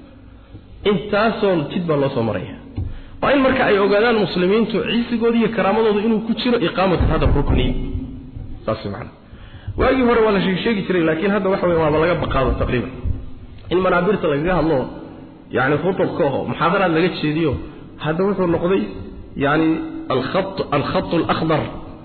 intaasoo jid baa loo soo maraya waa in marka ay ogaadaan muslimiintu ciisigooda iyo karaamadooda inuu ku jiro iqaamatu hada rukni saas macana waagii hore waa la sheegi jiray laakiin hadda waxa weeye waaba laga baqaado taqriiban in manaabirta lagaga hadlo yani khutubka oo muxaadaraad laga jeediyo hadda wuxuu noqday yani alkhat alkhat alakhdar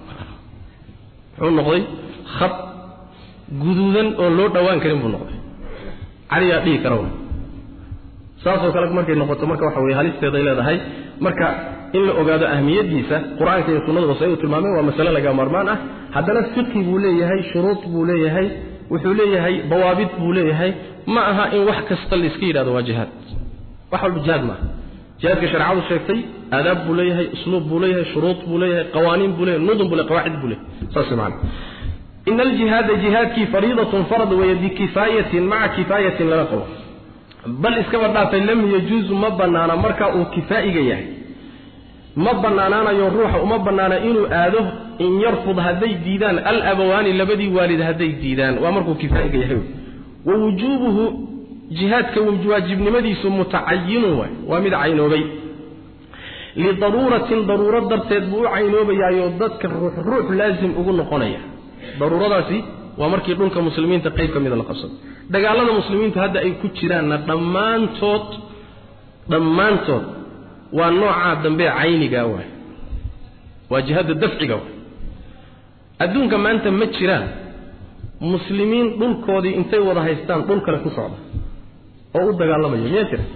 wuxuu noqday khat guduudan oo loo dhowaan karin buu noqday caliyaa dhihi kara saasoo kale markay noqoto marka waxa weye halisteeday leedahay marka in la ogaado ahmiyadiisa qur-aanka iyo sunnaduba say u tilmaameen waa masale laga maarmaan ah haddana fiqi buu leeyahay shuruud buu leeyahay wuxuu leeyahay dawaabid buu leeyahay ma aha in wax kasta la iska yidhahdo waa jihaad wax walba jihaad maaha jihaadka shareecadu sheegtay aadaab buu leeyahay usluub buu leeyahay shuruud buu leeyahay qawaaniin buu leeyahay nudum buu leeyahay qawaacid buu leeyahay saas macana in aljihaada jihaadkii fariidatun farad weeye bikifaayatin maca kifaayatin lala qabo bal iskaba dhaafay lam yajuusu ma bannaana marka uu kifaa'iga yahay ma bannaanaanayo ruuxa uma bannaana inuu aado in yarfud hadday diidaan alabawaani labadii waalid hadday diidaan waa markuu kifaa'iga yahay wa wujuubuhu jihaadka waajibnimadiisu mutacayinun waay waa mid caynoobay lidaruuratin daruuro darteed buu u caynoobayaayoo dadka ruux ruux laasim ugu noqonaya daruuradaasi waa markii dhulka muslimiinta qayb ka mida la qabsado dagaalada muslimiintu hadda ay ku jiraanna dhammaantood dhammaantood waa noocaa dambe cayniga waay waa jihada dafciga waay adduunka maanta ma jiraan muslimiin dhulkoodii intay wada haystaan dhul kale ku socda oo u dagaalamaya miyaa jira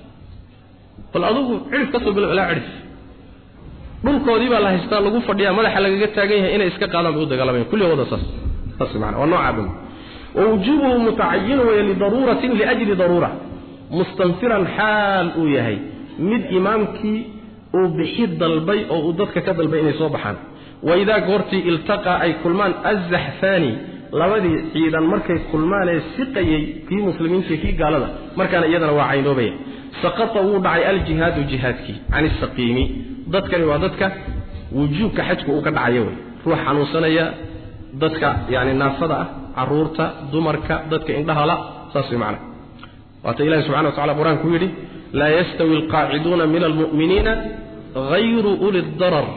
bal adugu cidhif ka soo bilo ilaa cidhif dhulkoodii baa la haystaa lagu fadhiyaa madaxa lagaga taagan yahay inay iska qaadaan bay u dagaalamayan kulli wada saas saas macana waa noocaa dambe wawujuubuhu mutacayinu weeye lidaruuratin liajli daruura mustanfiran xaal uu yahay mid imaamkii uu bixi dalbay oo uu dadka ka dalbay inay soo baxaan waidaa goortii iltaqaa ay kulmaan azaxfaani labadii ciidan markay kulmaanee siqayey kii muslimiintii kii gaalada markaana iyadana waa caynoobaya saqata wuu dhacay aljihaadu jihaadkii can isaqiimi dadkani waa dadka wujuubka xajku uu ka dhacayo wey ruux xanuunsanaya dadka yani naafada ah caruurta dumarka dadka indhahala saas way macana waata ilahi subxana wa tacala qur-aanku yidhi laa yastawi alqaaciduuna min almu'miniina hayru uli darar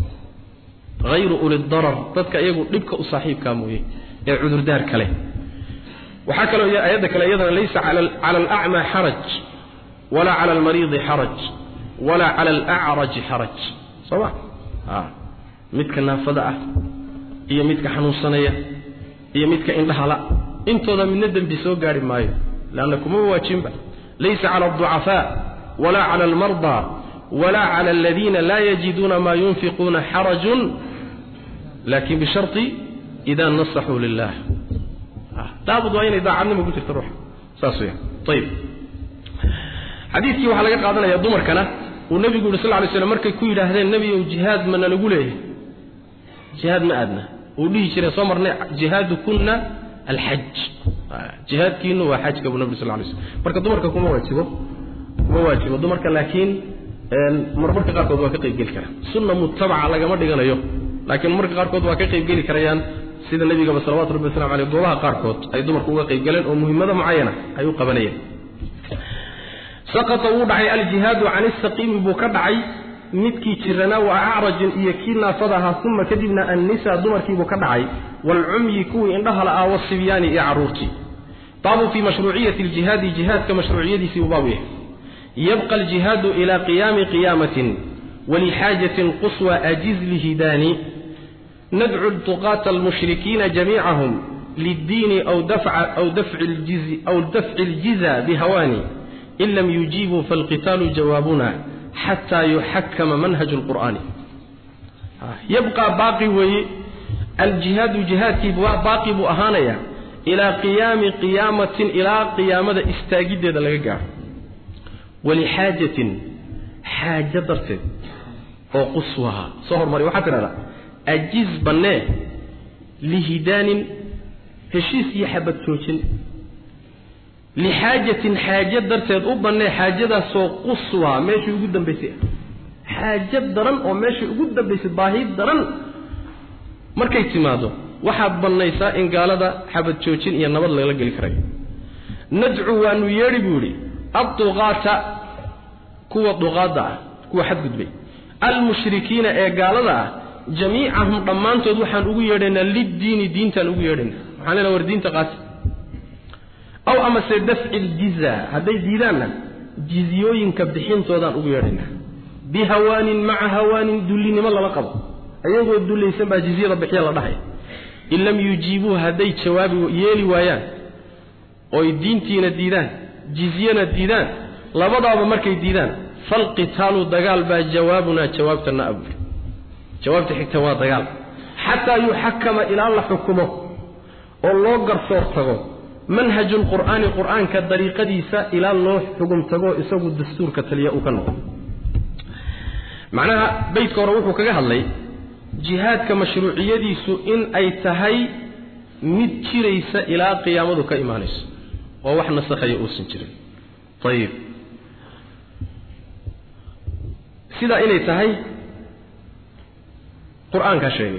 hayru uli darar dadka iyagu dhibka u saaxiibkaa mooye ee cudurdaar kale waxaa kaloo ayadda kale iyadana laysa cala alacmaa xaraj walaa cala almariidi xaraj walaa cala alacraji xaraj soo ma midka naafada ah iyo midka xanuunsanaya iyo midka indhahala intooda midna dembi soo gaari maayo leanna kuma waajinba laysa cala alducafaa walaa cala almardaa walaa cala aladiina laa yajiduuna maa yunfiquuna xarajun laakin bisharti ida nasaxuu lilah laabud waa inay daacadnimo ku jirta ruuxa saas weya ayib xadiidkii waxaa laga qaadanaya dumarkana uu nebigu yidhi sal ly slam markay ku yidhaahdeen nebigow jihaad mana lagu leeyahay jihaad ma aadna uu dhihi jiray soo marnay jihaadu kunna alxaj jihaadkiinu waa xajka buu nabig sal lay slm marka dumarka kuma waajibo kuma waajibo dumarka laakiin marmarka qaarkood waa ka qaybgeli karaa sunna mutabaca lagama dhiganayo laakiin marmarka qaarkood waa ka qaybgeli karayaan sida nebigaba salawatu rabbi waslamu aleyh goobaha qaarkood ay dumarku uga qaybgaleen oo muhimmado mucayana ay u qabanayeen saqata wuu dhacay aljihaadu can isaqiimi buu ka dhacay midkii jiranaa wa acrajin iyo kii naafada ahaa uma kadibna annisa dumarkiibuu ka dhacay waalcumyi kuwii indhahala ah wasibyaani iyo carruurtii baabu fii mashruuciyati aljihaadi jihaadka mashruuciyadiisii buu baabu yahay yabqa aljihaadu ilaa qiyaami qiyaamatin walixaajatin quswa ajiz lihidaani nadcu tuqaata almushrikiina jamiicahum liddiini aw dafci aljiza bihawaani in lam yujiibuu faalqitaalu jawaabuna xataa yuxakama manhaju lqur'aani yabqaa baaqi weeye aljihaadu jihaadkii baaqi buu ahaanayaa ilaa qiyaami qiyaamatin ilaa qiyaamada istaagiddeeda laga gaaro walixaajatin xaajo darteed oo quswaha soo hormari waxaa tidhahdaa ajiz bannee lihidaanin heshiis iyo xabad joojin lixaajatin xaajo darteed u bannee xaajadaasoo quswaa meeshii ugu dambaysay xaajo daran oo meeshii ugu dambaysay baahi daran markay timaado waxaad bannaysaa in gaalada xabad joojin iyo nabad lagala geli karayo nadcu waanu yeedhi buu yidhi adduqaata kuwa duqaadda ah kuwa xadgudbay almushrikiina ee gaalada ah jamiicahum dhammaantood waxaan ugu yeedhaynaa liddiini diintaan ugu yeedhaynaa waxaan leenaha war diinta qaati aw amase dafci ljiza hadday diidaanna jizyooyinka bixintoodaan ugu yeedhaynaa bihawaanin maca hawaanin dullinimo lala qabo ayagoo dullaysan baa jizyada bixiya la dhahaya in lam yujiibuu hadday jawaabi yeeli waayaan oy diintiina diidaan jizyana diidaan labadaaba markay diidaan falqitaalu dagaal baa jawaabunaa jawaabtana abuuri jawaabta xigta waa dagaal xataa yuxakama ilaa la xukumo oo loo garsoor tago manhaju lqur'aani qur'aanka dariiqadiisa ilaa loo xugum tago isagu dastuurka taliya uu ka noqdo macnaha beytka hore wuxuu kaga hadlay jihaadka mashruuciyadiisu in ay tahay mid jiraysa ilaa qiyaamadu ka imaanayso oo wax nasakhaya uusan jirin ayib sidaa inay tahay qur-aankaa sheegay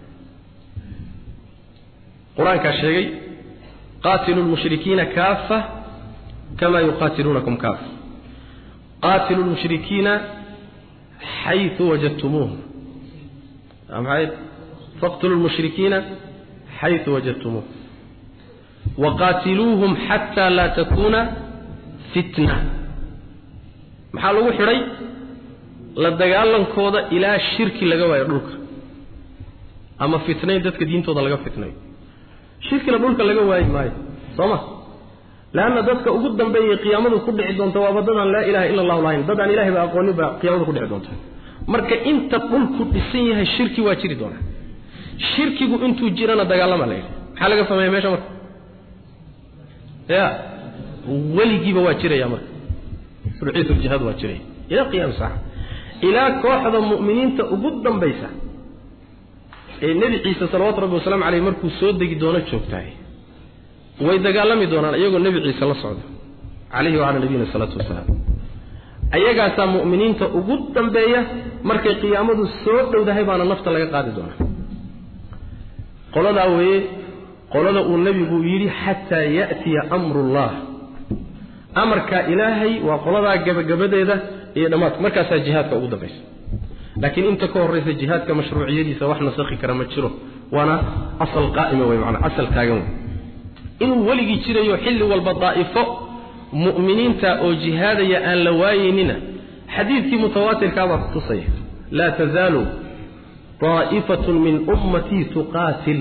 qur-aankaa sheegay qaatilu lmushrikiina kaafa kama yuqaatiluunakum kaafa qaatilu lmushrikiina xayu wajadtumuuhum maxay faqtulu lmushrikiina xayu wajadtumuuhum waqaatiluuhum xataa laa takuuna fitna maxaa lagu xidhay la dagaalankooda ilaa shirki laga waayo dhulka ama fitnayn dadka diintooda laga fitnayo shirkina dhulka laga waayi maayo soo ma leanna dadka ugu dambeeyay qiyaamadu ku dhici doonta waaba dadaan laa ilaha ila allahu lahayn dadaan ilahay ba aqoonin baa qiyaamadu ku dhici doonta marka inta dhulku dhisan yahay shirki waa jiri doonaa shirkigu intuu jirana dagaalama la yidhi maxaa laga sameeya meesha marka ya weligiiba waa jiraya marka ruuxiyatuljihaad waa jiraya ilaa qiyaam saaca ilaa kooxda mu'miniinta ugu dambaysa ee nebi ciise salawaatu rabbi wasalaamu caleyh markuu soo degi doono joogtahay way dagaalami doonaan iyagoo nebi ciise la socda calayhi wacala nabiyina salaatu wasalaam ayagaasaa mu'miniinta ugu dambeeya markay qiyaamadu soo dhowdahay baana nafta laga qaadi doonaa qoladaa weeye qolada uu nebigu yidhi xataa ya'tiya amrullah amarkaa ilaahay waa qoladaa gabagabadeeda iyo dhammaadka markaasaa jihaadka ugu dambaysa laakiin inta ka horraysa jihaadka mashruuciyadiisa wax nasakhi kara ma jiro waana asal qaa'ima wey maanaa asal taagan wey inuu weligii jirayo xilli walba daa'ifo mu'miniinta oo jihaadaya aan la waayeynina xadiidkii mutawaatirkaabaa kutusaya laa tazaalu daa'ifatun min ummatii tuqaatil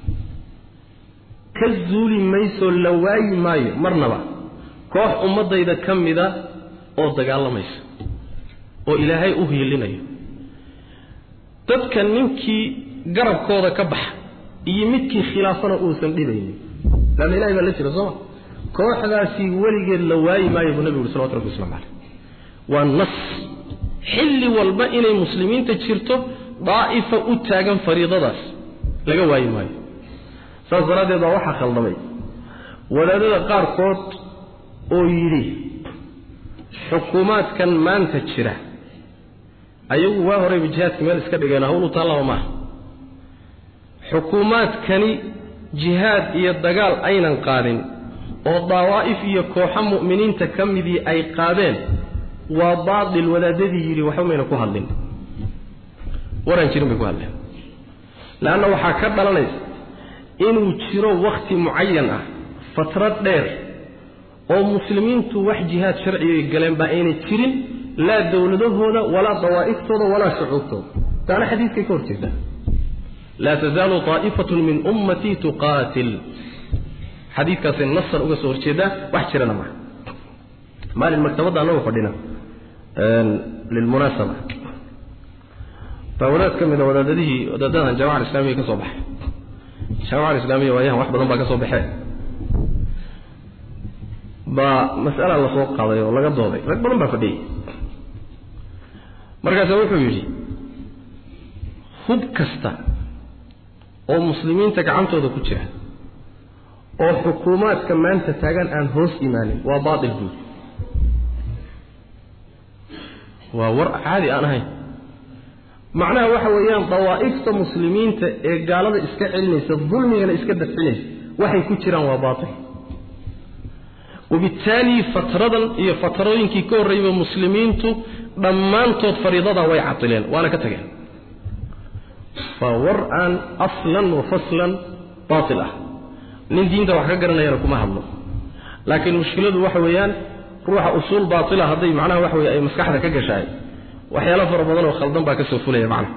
ka zuuli mayso la waayi maayo marnaba koox ummaddayda ka mida oo dagaalamaysa oo ilaahay u hiilinayo dadka ninkii garabkooda ka baxa iyo midkii khilaafana uusan dhibaynin laanna ilahay baa la jira sooma kooxdaasi weligeed la waayi maayo buu nabigu uri salawatu rabbi waslamu caleyh waa nas xilli walba inay muslimiinta jirto daa'ifa u taagan fariidadaas laga waayi maayo saas daraaddeed baa waxaa khaldamay wadaadada qaarkood oo yidhi xukuumaadkan maanta jira ayagu waa horeyba jihaadka meel iska dhigeen hawl u taallaba maaha xukuumaadkani jihaad iyo dagaal aynan qaadin oo dawaa'if iyo kooxo mu'miniinta ka midii ay qaadeen waa baatil wadaadadii yidhi waxba mayna ku hadlin waraan jirin bay ku hadleen leanna waxaa ka dhalanaysa inuu jiro wakhti mucayan ah fatrad dheer oo muslimiintu wax jihaad sharciga galeen baa aynay jirin laa dowladahooda walaa dawaa'iftooda walaa shucuubtooda taana xadiidkay ka horjeedaa laa tazaalu طaa'ifatun min ummatii tuqaatil xadiidkaasay nasan uga soo horjeedaa wax jirana maha maalin maktabadda annagoo fadhina lilmunaasaba baa wadaad ka mida wadaadadihii wadaadadan jamaca alislamiya ka soo baxay jamaca alislamiya waayahan wax badan baa ka soo baxee baa mas'ala la soo qaaday oo laga dooday rag badan baa fadhiyey markaasa wuxuu yidhi hub kasta oo muslimiinta gacantooda ku jira oo xukuumaadka maanta taagan aan hoos imaanin waa baatil buuri waa war caadi aan ahayn macnaha waxa weeyaan dawaa'ifta muslimiinta ee gaalada iska celinaysa dulmigana iska dafcinaysa waxay ku jiraan waa baatil wabittaali fatradan iyo fatrooyinkii ka horreeyba muslimiintu dhammaantood fariidadaa way cadileen waana ka tageen waa war aan aslan wa faslan baatil ah nin diinta wax ka garanayana kuma hadlo laakiin mushkiladu waxa weeyaan ruuxa usuul baatila hadday macnaha waxa weye ay maskaxda ka gashaay waxyaalo fara badan oo khaldan baa ka soo fulaya macnaha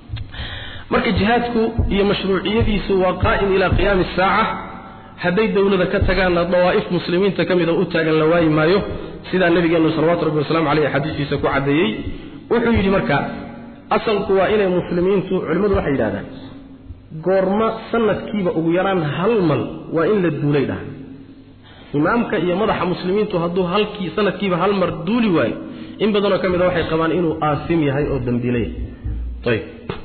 marka jihaadku iyo mashruuciyadiisu waa qaa'im ilaa qiyaami saaca hadday dowlada ka tagaanna dawaa'if muslimiinta ka mida u taagan la waayi maayo sidaa nabigeennu salawatu rabbi wasalaamu caleyh xadiiskiisa ku caddeeyey wuxuu yidhi marka asalku waa inay muslimiintu culimmadu waxay yidhahdaan goorma sanadkiiba ugu yaraan hal mal waa in la duulay dhaha imaamka iyo madaxa muslimiintu hadduu halkii sanadkiiba hal mar duuli waayo in badanoo ka mida waxay qabaan inuu aasim yahay oo dambiilay ayb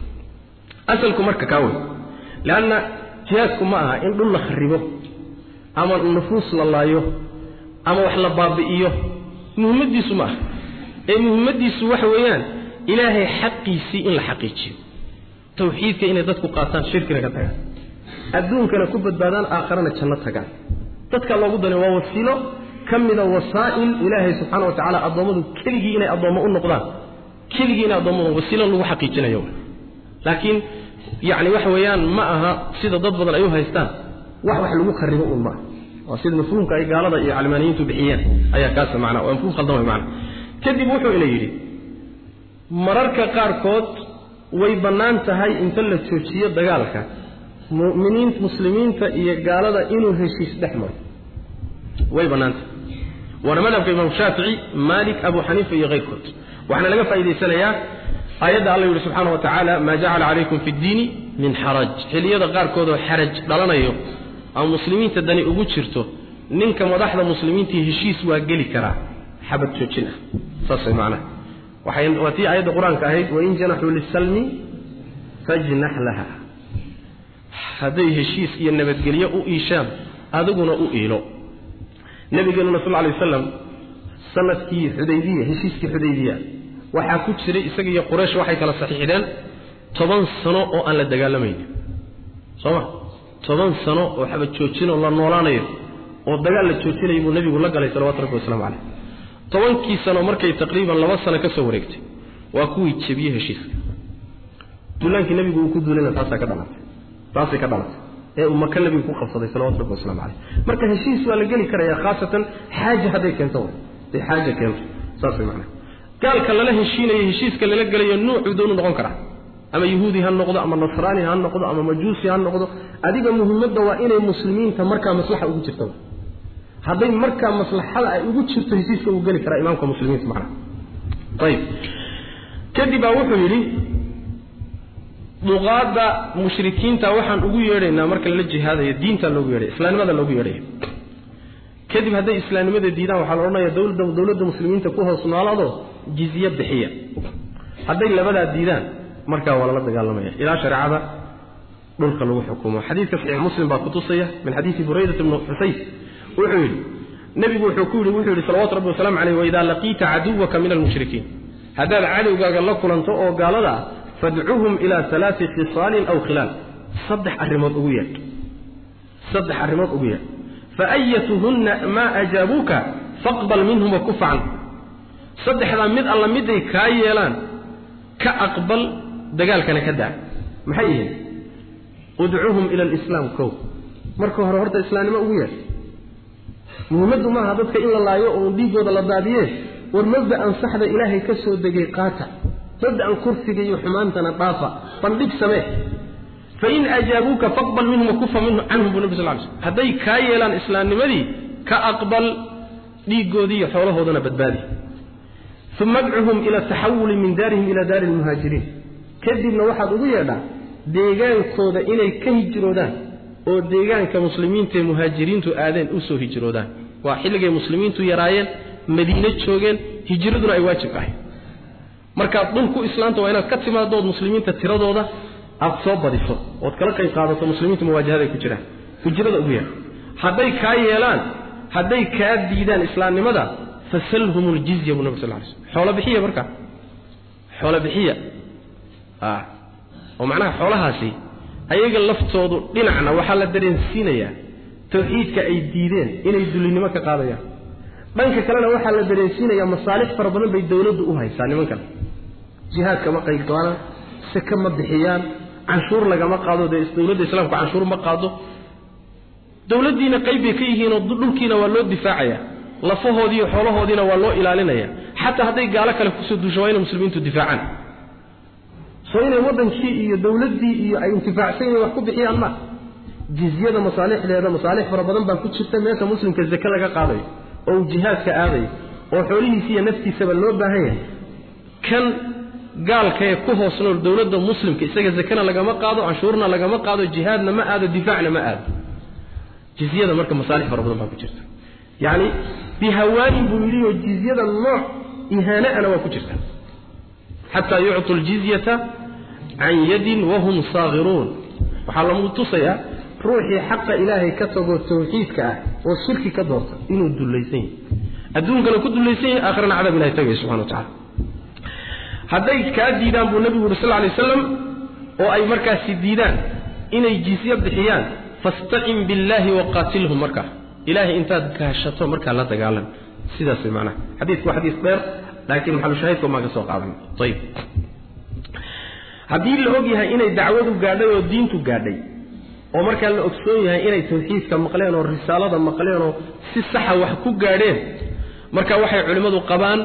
asalku marka kaa wey leanna jihaadku ma aha in dhul la kharibo ama nufuus la laayo ama wax la baabi'iyo muhimmaddiisu ma aha ee muhimmaddiisu waxa weeyaan ilaahay xaqiisii in la xaqiijiyo tawxiidka inay dadku qaataan shirkina ka tagaan adduunkana ku badbaadaan aakharana janno tagaan dadka loogu danay waa wasiilo ka mida wasaa'il ilaahay subxaana wa tacaala addoommadu keligii inay addoommo u noqdaan keligii inay addoommadu wasiilo lagu xaqiijinayo laakiin yacni waxa weeyaan ma aha sida dad badan ay u haystaan wax wax lagu kharibo uun maaha waa sida mafhuumka ay gaalada iyo calmaaniyiintu bixiyeen ayaa kaasa macnaa waa mafhuum khaldan way macna kadib wuxuu ina yidhi mararka qaarkood way bannaan tahay inta la joojiyo dagaalka mu'miniin muslimiinta iyo gaalada inuu heshiis dhex maro way bannaan tahay waana madhabka imaam shaafici maalik abu xaniifa iyo keyrkood waxaana laga faa'idaysanayaa aayadda alla yidhi subxaana wa tacaala maa jacala calaykum fi ddiini min xaraj xilliyada qaarkoodoo xaraj dhalanayo ama muslimiinta dani ugu jirto ninka madaxda muslimiintii heshiis waa geli karaa xabad joojin ah saas way macnaha waxay waa tii aayadda qur-aanka ahayd wain janaxuu lisalmi fajnax laha hadday heshiis iyo nabadgelyo u iishaan adiguna u iilo nabigeenuna sal lay wasalam sanadkii xudaybiya heshiiskii xudaybiya waxaa ku jiray isaga iyo quraysh waxay kala saxiixdeen toban sano oo aan la dagaalamaynin soo ma toban sano oo xabad joojinoo la noolaanayo oo dagaal la joojinayo buu nebigu la galay salawatu rabbi waslamu caleyh tobankii sano markay taqriiban laba sano ka soo wareegtay waa kuwii jebiyey heshiiska duulaankii nebigu uu ku duulayna taasaa ka dhalatay taasay ka dhalatay ee uu maka nebigu ku qabsaday salawatu rabbi waslamu caleyh marka heshiis waa la geli karayaa khaasatan xaaja hadday keento hadday xaaja keento saas way macnaha gaalka lala heshiinayo heshiiska lala gelayo nuucuu doonu noqon karaa ama yahuudi ha noqdo ama nasraani ha noqdo ama majuusi ha noqdo adiga muhimadda waa inay muslimiinta markaa maslaxa ugu jirto hadday markaa maslaxada ay ugu jirto heshiiska uu geli karaa imaamka muslimiinta macnaha ayib kadib baa wuxuu yidhi duqaadda mushrikiinta waxaan ugu yeedhaynaa marka lala jihaadayo diinta loogu yeedhaya islaamnimada loogu yeedhaya kadib hadday islaamnimada diidaan waxaa la odhanaya dowladda dowladda muslimiinta ku hoos noolaado jizye bixiya hadday labadaa diidaan markaa waa lala dagaalamaya ilaa shareecada dhulka lagu xukumo xadiidka saxiix muslim baa kutusaya min xadiidi buraydat bni xusayn wuxuu yidhi nebigu wuxuu ku yidhi wuxuu yidhi salawatu rabbi wasalamu caleyh waidaa laqiita caduwaka min almushrikiin haddaad cadowgaaga la kulanto oo gaalada ah fadcuhum ilaa alaai khisaalin aw khilaal saddex arrimood ugu yeedh saddex arrimood ugu yeedh faayatuhunna maa ajaabuuka faqbal minhum wakufa canhu saddexdaa mid alla miday kaa yeelaan ka aqbal dagaalkana ka daa maxay yihiin udcuhum ila alislaam kow marka hore horta islaamnimo ugu yeedh muhimmaddu maaha dadka in la laayo oo dhiiggooda la daadiye war mabda'an saxda ilaahay ka soo degay qaata mabda'an kursiga iyo xumaantana dhaafa bandhig samee fain ajaabuuka faqbal minhum wakufa canhum buu nabi sal ly slm hadday kaa yeelaan islaamnimadii ka aqbal dhiiggoodii iyo xoolahoodana badbaadi uma adcuhum ila ataxawuli min daarihim ila daari lmuhaajiriin kadibna waxaad ugu yeedhaa deegaankooda inay ka hijroodaan oo deegaanka muslimiintaee muhaajiriintu aadeen u soo hijroodaan waa xilligay muslimiintu yaraayeen madiine joogeen hijraduna ay waajib ahay markaad dhul ku islaanta waa inaad ka timaadood muslimiinta tiradooda aad soo badiso ood kala qayb qaadato muslimiintu muwaajahaday ku jiraan hijrada ugu yeedha hadday kaa yeelaan hadday kaa diidaan islaamnimada fasalhum ljizya buu nabig sal ly slm xoolo bixiya markaa xoolo bixiya ah oo macnaha xoolahaasi ayaga laftoodu dhinacna waxaa la dareensiinayaa tawxiidka ay diideen inay dulinimo ka qaadayaan dhanka kalena waxaa la dareensiinayaa masaalix fara badan bay dawladdu u haysaa nimankan jihaadka ma qaybgalaan seke ma bixiyaan canshuur lagama qaado dee dawladda islaamku canshuur ma qaado dawladdiina qayb bay ka yihiinoo dhulkiina waa loo difaacaya lafahoodii iyo xoolahoodiina waa loo ilaalinaya xataa hadday gaalo kale kusoo duusho waa inay muslimiintu difaacaan soo inay waddankii iyo dawladdii iyo ay intifaacsan yihiin wax ku bixiyaan ma jizyada masaalixdeeda masaalix fara badan baa ku jirta meesha muslimka zake laga qaadayo oo uu jihaadka aadayo oo xoolihiisa iyo naftiisaba loo baahan yahay kan gaalkaee ku hoos nool dawladda muslimka isaga zakena lagama qaado canshuurna lagama qaado jihaadna ma aado difaacna ma aado jizyada marka masaalix fara badan baa ku jirta yacni bihawaanin buu yidhi oo jizyada nooc ihaanaana waa ku jirta xataa yuctu ljizyata can yadin wahum saagiruun waxaa lagu tusayaa ruuxii xaqa ilaahay ka tagoo tawxiidka ah oo shirki ka doorta inuu dullaysan yahay adduunkana ku dullaysan yahay aakhirana cadaab ilahay tagaya subxana wa tacala hadday kaa diidaan buu nebigu yuri sal lla alay waslam oo ay markaasi diidaan inay jizye bixiyaan fastacin billaahi waqaatilhum markaa ilaahay intaad gaashato markaa la dagaalan sidaas way macnaha xadiidku waa xadiis dheer laakiin maxalushaahidka maan ka soo qaadan ayib haddii la og yahay inay dacwadu gaadhay oo diintu gaadhay oo markaa la ogsoon yahay inay tawxiidka maqleen oo risaalada maqleen oo si saxa wax ku gaadheen marka waxay culimmadu qabaan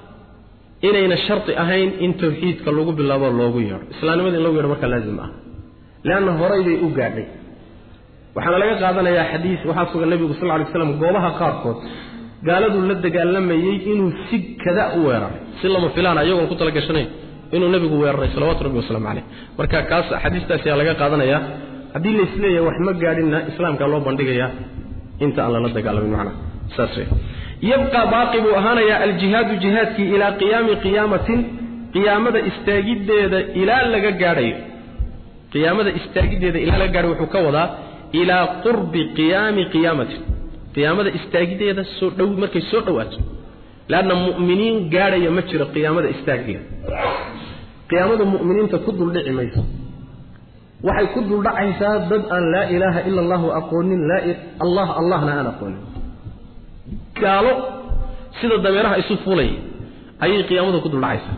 inayna sharti ahayn in tawxiidka lagu bilaabo loogu yeedho islaamnimada in lagu yeedho markaa laazim ah leanna horay bay u gaadhay waxaana laga qaadanayaa xadiis waxaa sugan nebigu sal ly slam goobaha qaarkood gaaladuu la dagaalamayey inuu si kada u weeraray si lama filaan iyagoon ku talagashanayn inuu nebigu weeraray salawatu rabbi wasalaamu caleyh marka kaas xadiistaas ayaa laga qaadanayaa haddii laisleeyahay wax ma gaadhinna islaamkaa loo bandhigayaa inta aan lala dagaalamin macnaha saas wey yabqaa baaqi buu ahaanayaa aljihaadu jihaadkii ilaa qiyaami qiyaamatin qiyaamada istaagiddeeda ilaa laga gaadhayo qiyaamada istaagiddeeda ilaa laga gaadhayo wuxuu ka wadaa ilaa qurbi qiyaami qiyaamatin qiyaamada istaagiddeeda soo dhow markay soo dhowaato leanna mu'miniin gaadhaya ma jiro qiyaamada istaaggeeda qiyaamada mu'miniinta ku duldhici mayso waxay ku duldhacaysaa dad aan laa ilaaha ila allahu aqoonin allah allahna aan aqoonin gaalo sida dameeraha isu fulay ayay qiyaamadu ku duldhacaysaa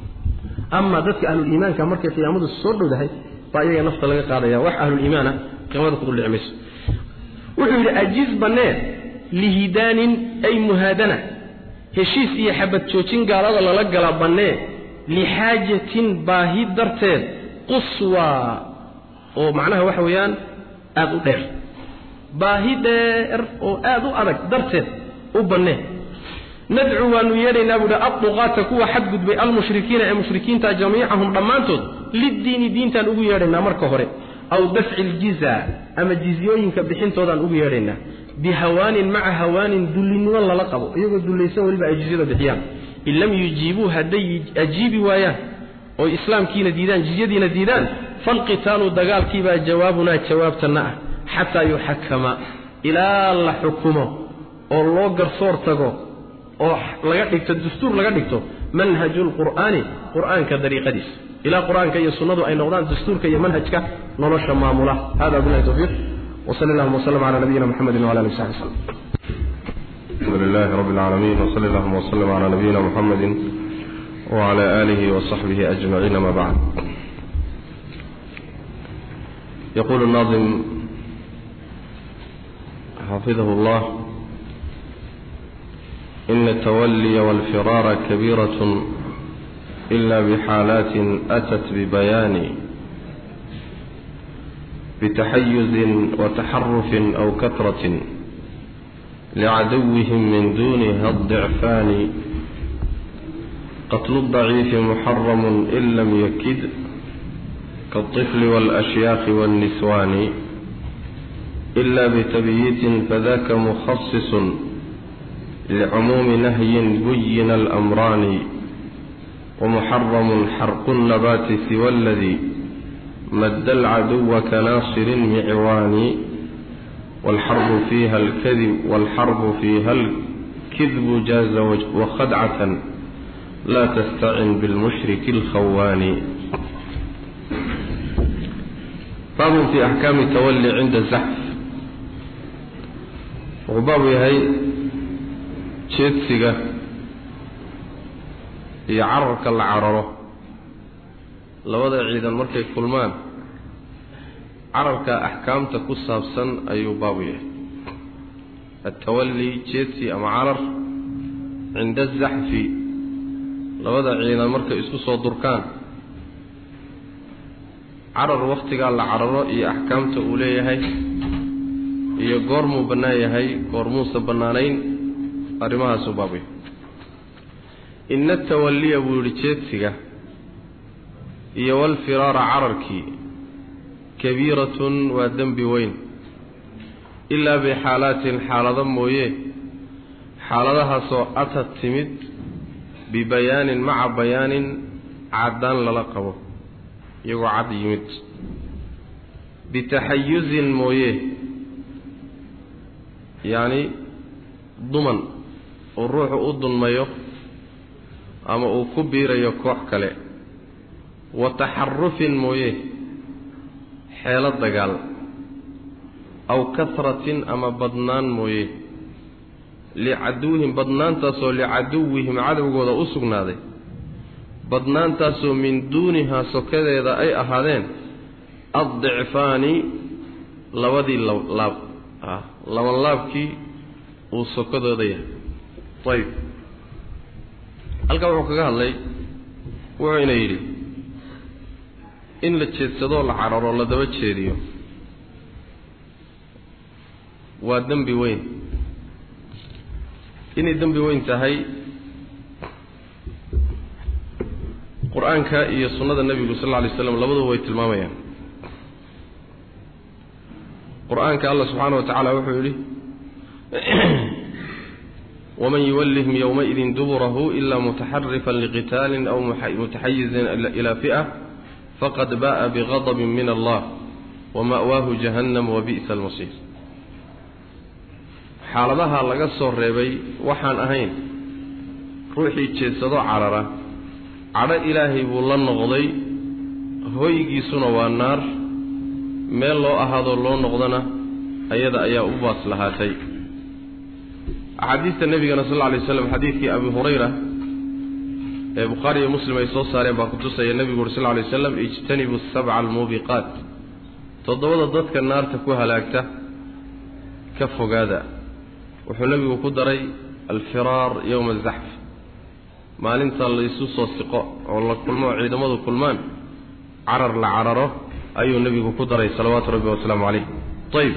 ama dadka ahluliimaanka markay qiyaamadu soo dhowdahay baa iyaga nafta laga qaadaya wax ahluliimaana qiyaamada ku duldhici mayso wuxuu yidhi ajiz bannee lihidaanin ay muhaadana heshiis iyo xabad joojin gaalada lala gala bannee lixaajatin baahi darteed quswaa oo macnaha waxa weeyaan aada u dheer baahi dheer oo aada u adag darteed u bannee nadcu waanu yeedhaynaa buuhi adduqaata kuwa xadgudbay almushrikiina ee mushrikiinta jamiicahum dhammaantood liddiini diintaan ugu yeedhaynaa marka hore aw dafci iljiza ama jizyooyinka bixintoodaan ugu yeedhaynaa bihawaanin maca hawaanin dullinimo lala qabo iyagoo dullaysan weliba ay jizyada bixiyaan in lam yujiibuu hadday ajiibi waayaan oy islaamkiina diidaan jizyadiina diidaan falqitaalu dagaalkiibaa jawaabunaa jawaabtanna ah xataa yuxakama ilaa la xukumo oo loo garsoor tago oo laga dhigto dastuur laga dhigto manhaju lqur'aani qur'aanka dariiqadiisa ilaa qur'aanka iyo sunnadu ay noqdaan dastuurka iyo manhajka nolosha maamula hada billahi tawfiiq وصلى الله وسلم على نبينا محمد وعلى اله وصحبه وسلم الحمد لله رب العالمين وصلى الله وسلم على نبينا محمد وعلى آله وصحبه أجمعين ما بعد يقول الناظم حفظه الله إن التولي والفرار كبيرة إلا بحالات أتت ببيان بتحيز وتحرف أو كثرة لعدوهم من دونها الضعفان قتل الضعيف محرم إن لم يكد كالطفل والأشياخ والنسوان إلا بتبييت فذاك مخصص لعموم نهي بين الأمران ومحرم حرق النبات سوى الذي مد العدو كناصر معوان والحرب فيها الكذب والحرب فيها الكذب جاز وخدعة لا تستعن بالمشرك الخوان baabun fi axkaami tawalli cinda zaxf wuxuu baabu yahay jeedsiga iyo cararka la cararo labada ciidan markay kulmaan cararka axkaamta ku saabsan ayuu baabu yahay altawalli jeedsi ama carar cinda azaxfi labada ciidan markay isku soo durkaan carar wakhtigaa la cararo iyo axkaamta uu leeyahay iyo goormuu bannaan yahay goormuusa bannaanayn arrimahaasuu baabu yahay ina atawalliya buu yidhi jeedsiga iyo walfiraara cararkii kabiiratun waa dembi weyn ilaa bixaalaatin xaalado mooye xaaladahaasoo atad timid bibayaanin maca bayaanin caddaan lala qabo iyagoo cad yimid bitaxayusin mooye yacni duman uu ruuxu u dulmayo ama uu ku biirayo koox kale wa taxarufin mooye xeelo dagaal aw kasratin ama badnaan mooye licaduwihim badnaantaasoo licaduwihim cadowgooda u sugnaaday badnaantaasoo min duunihaa sokadeeda ay ahaadeen addicfaani labadii laab laban laabkii uu sokadooda yahay ayib halkaa wuxuu kaga hadlay wuxuu ina yidhi in la jeedsadoo la cararo la daba jeediyo waa dembi weyn inay dembi weyn tahay qur-aanka iyo sunnada nebigu sal alla alay slam labaduba way tilmaamayaan qur-aanka allah subxaana wa tacaala wuxuu yidhi waman yuwallihim yowmaidin duburahu ila mutaxarifan liqitaalin aw mutaxayizin ila fi'a faqad ba'a bigadabin min allah wama'waahu jahannam wabi'sa almasiir xaaladaha laga soo reebay waxaan ahayn ruuxii jeedsadoo carara cadho ilaahay buu la noqday hoygiisuna waa naar meel loo ahaadoo loo noqdana ayada ayaa u baas lahaatay axaadiista nebigana sal lla alay slam xadiidkii abi hurayra ee bukhaari iyo muslim ay soo saareen baa kutusaya nebigu uri sal lla alay slam ijtanibu sabca almuubiqaat toddobada dadka naarta ku halaagta ka fogaada wuxuu nebigu ku daray alfiraar yowma azaxf maalinta laysu soo siqo oo la kulmo oo ciidamadu kulmaan carar la cararo ayuu nebigu ku daray salawaatu rabbi wasalaamu calayh ayib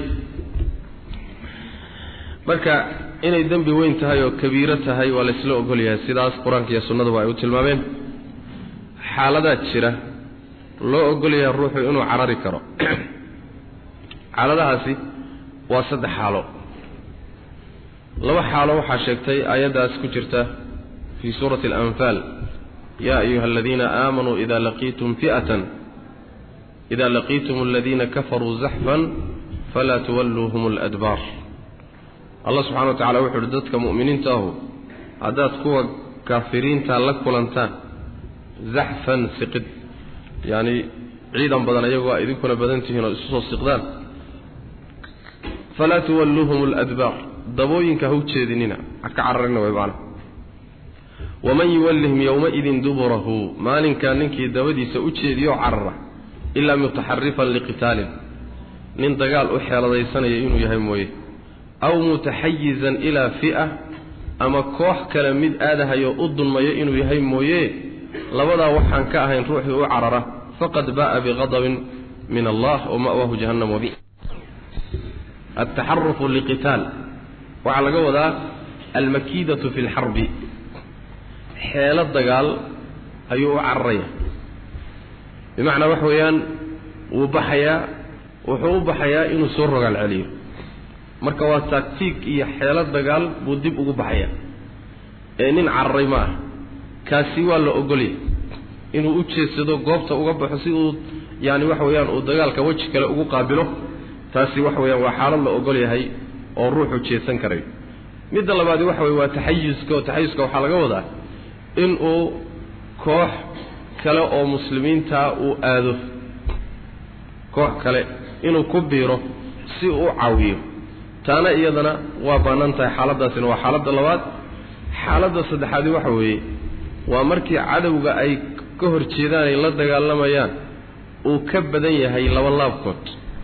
marka inay dembi weyn tahay oo kabiiro tahay waa laysla ogol yahay sidaas qur-aanka iyo sunnaduba ay u tilmaameen xaaladaad jira loo ogol yahay ruuxu inuu carari karo xaaladahaasi waa saddex xaalo laba xaalo waxaa sheegtay aayaddaas ku jirta fii suurati alanfaal yaa ayuha aladiina aamanuu ida laqiitum fi'atan ida laqiitum aladiina kafaruu zaxfan falaa tuwalluuhum aladbaar allah subxana wa tacala wuxu uhi dadka mu'miniinta ahu haddaad kuwa kaafiriinta la kulantaan zaxfan siqid yacni ciidan badan ayagoo a idinkuna badan tihiin oo isu soo siqdaan falaa tuwalluuhum aladbaar dabooyinka ha u jeedinina ha ka cararina way macana waman yuwallihim yowmaidin duburahu maalinkaa ninkii dabadiisa u jeediyo carara ilaa mutaxarifan liqitaalin nin dagaal u xeeladaysanaya inuu yahay mooye aw mutaxayizan ilaa fi'a ama koox kale mid aadahayo u dulmayo inuu yahay mooye labadaa waxaan ka ahayn ruuxii u carara faqad ba'a biqadabin min allah wa ma'waahu jahannam wabi altaxarufu liqitaal waxaa laga wadaa almakiidatu fi lxarbi xeelo dagaal ayuu u cararaya bimacnaa waxa weeyaan wuu baxayaa wuxuu u baxayaa inuu soo rogaal celiyo marka waa taagtiig iyo xeelo dagaal buu dib ugu baxayaa ee nin cararay ma ah kaasi waa la ogolya inuu u jeedsado goobta uga baxo si uu yaani waxa weeyaan uu dagaalka weji kale ugu qaabilo taasi waxa weeyaan waa xaalad la ogol yahay oo ruuxu jeedsan karayo midda labaadi waxa weye waa taxayuska oo taxayuska waxaa laga wadaa in uu koox kale oo muslimiinta uu aado koox kale inuu ku biiro si uu u caawiyo taana iyadana waa bannaan tahay xaaladdaasina waa xaaladda labaad xaaladda saddexaadi waxa weeye waa markii cadowga ay ka hor jeedaan ay la dagaalamayaan uu ka badan yahay laba laabkood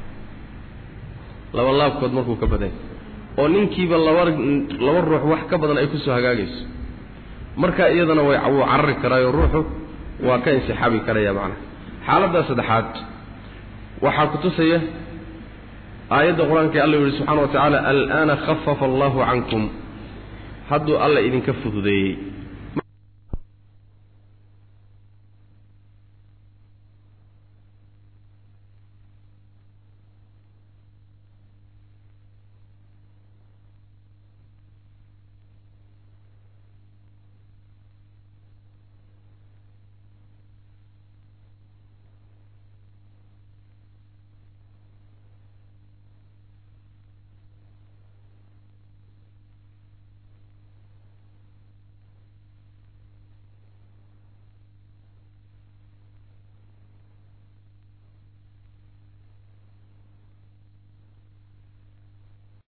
laba laabkood markuu ka badan yahay oo ninkiiba laba laba ruux wax ka badan ay kusoo hagaagayso marka iyadana way wuu carari karaayo ruuxu waa ka insixaabi karaya macnaha xaaladdaa saddexaad waxaa ku tusaya aayadda qur-aanka alla yihi subxana wa tacaala al'aana khafafa allahu cankum hadduu alla idinka fududeeyey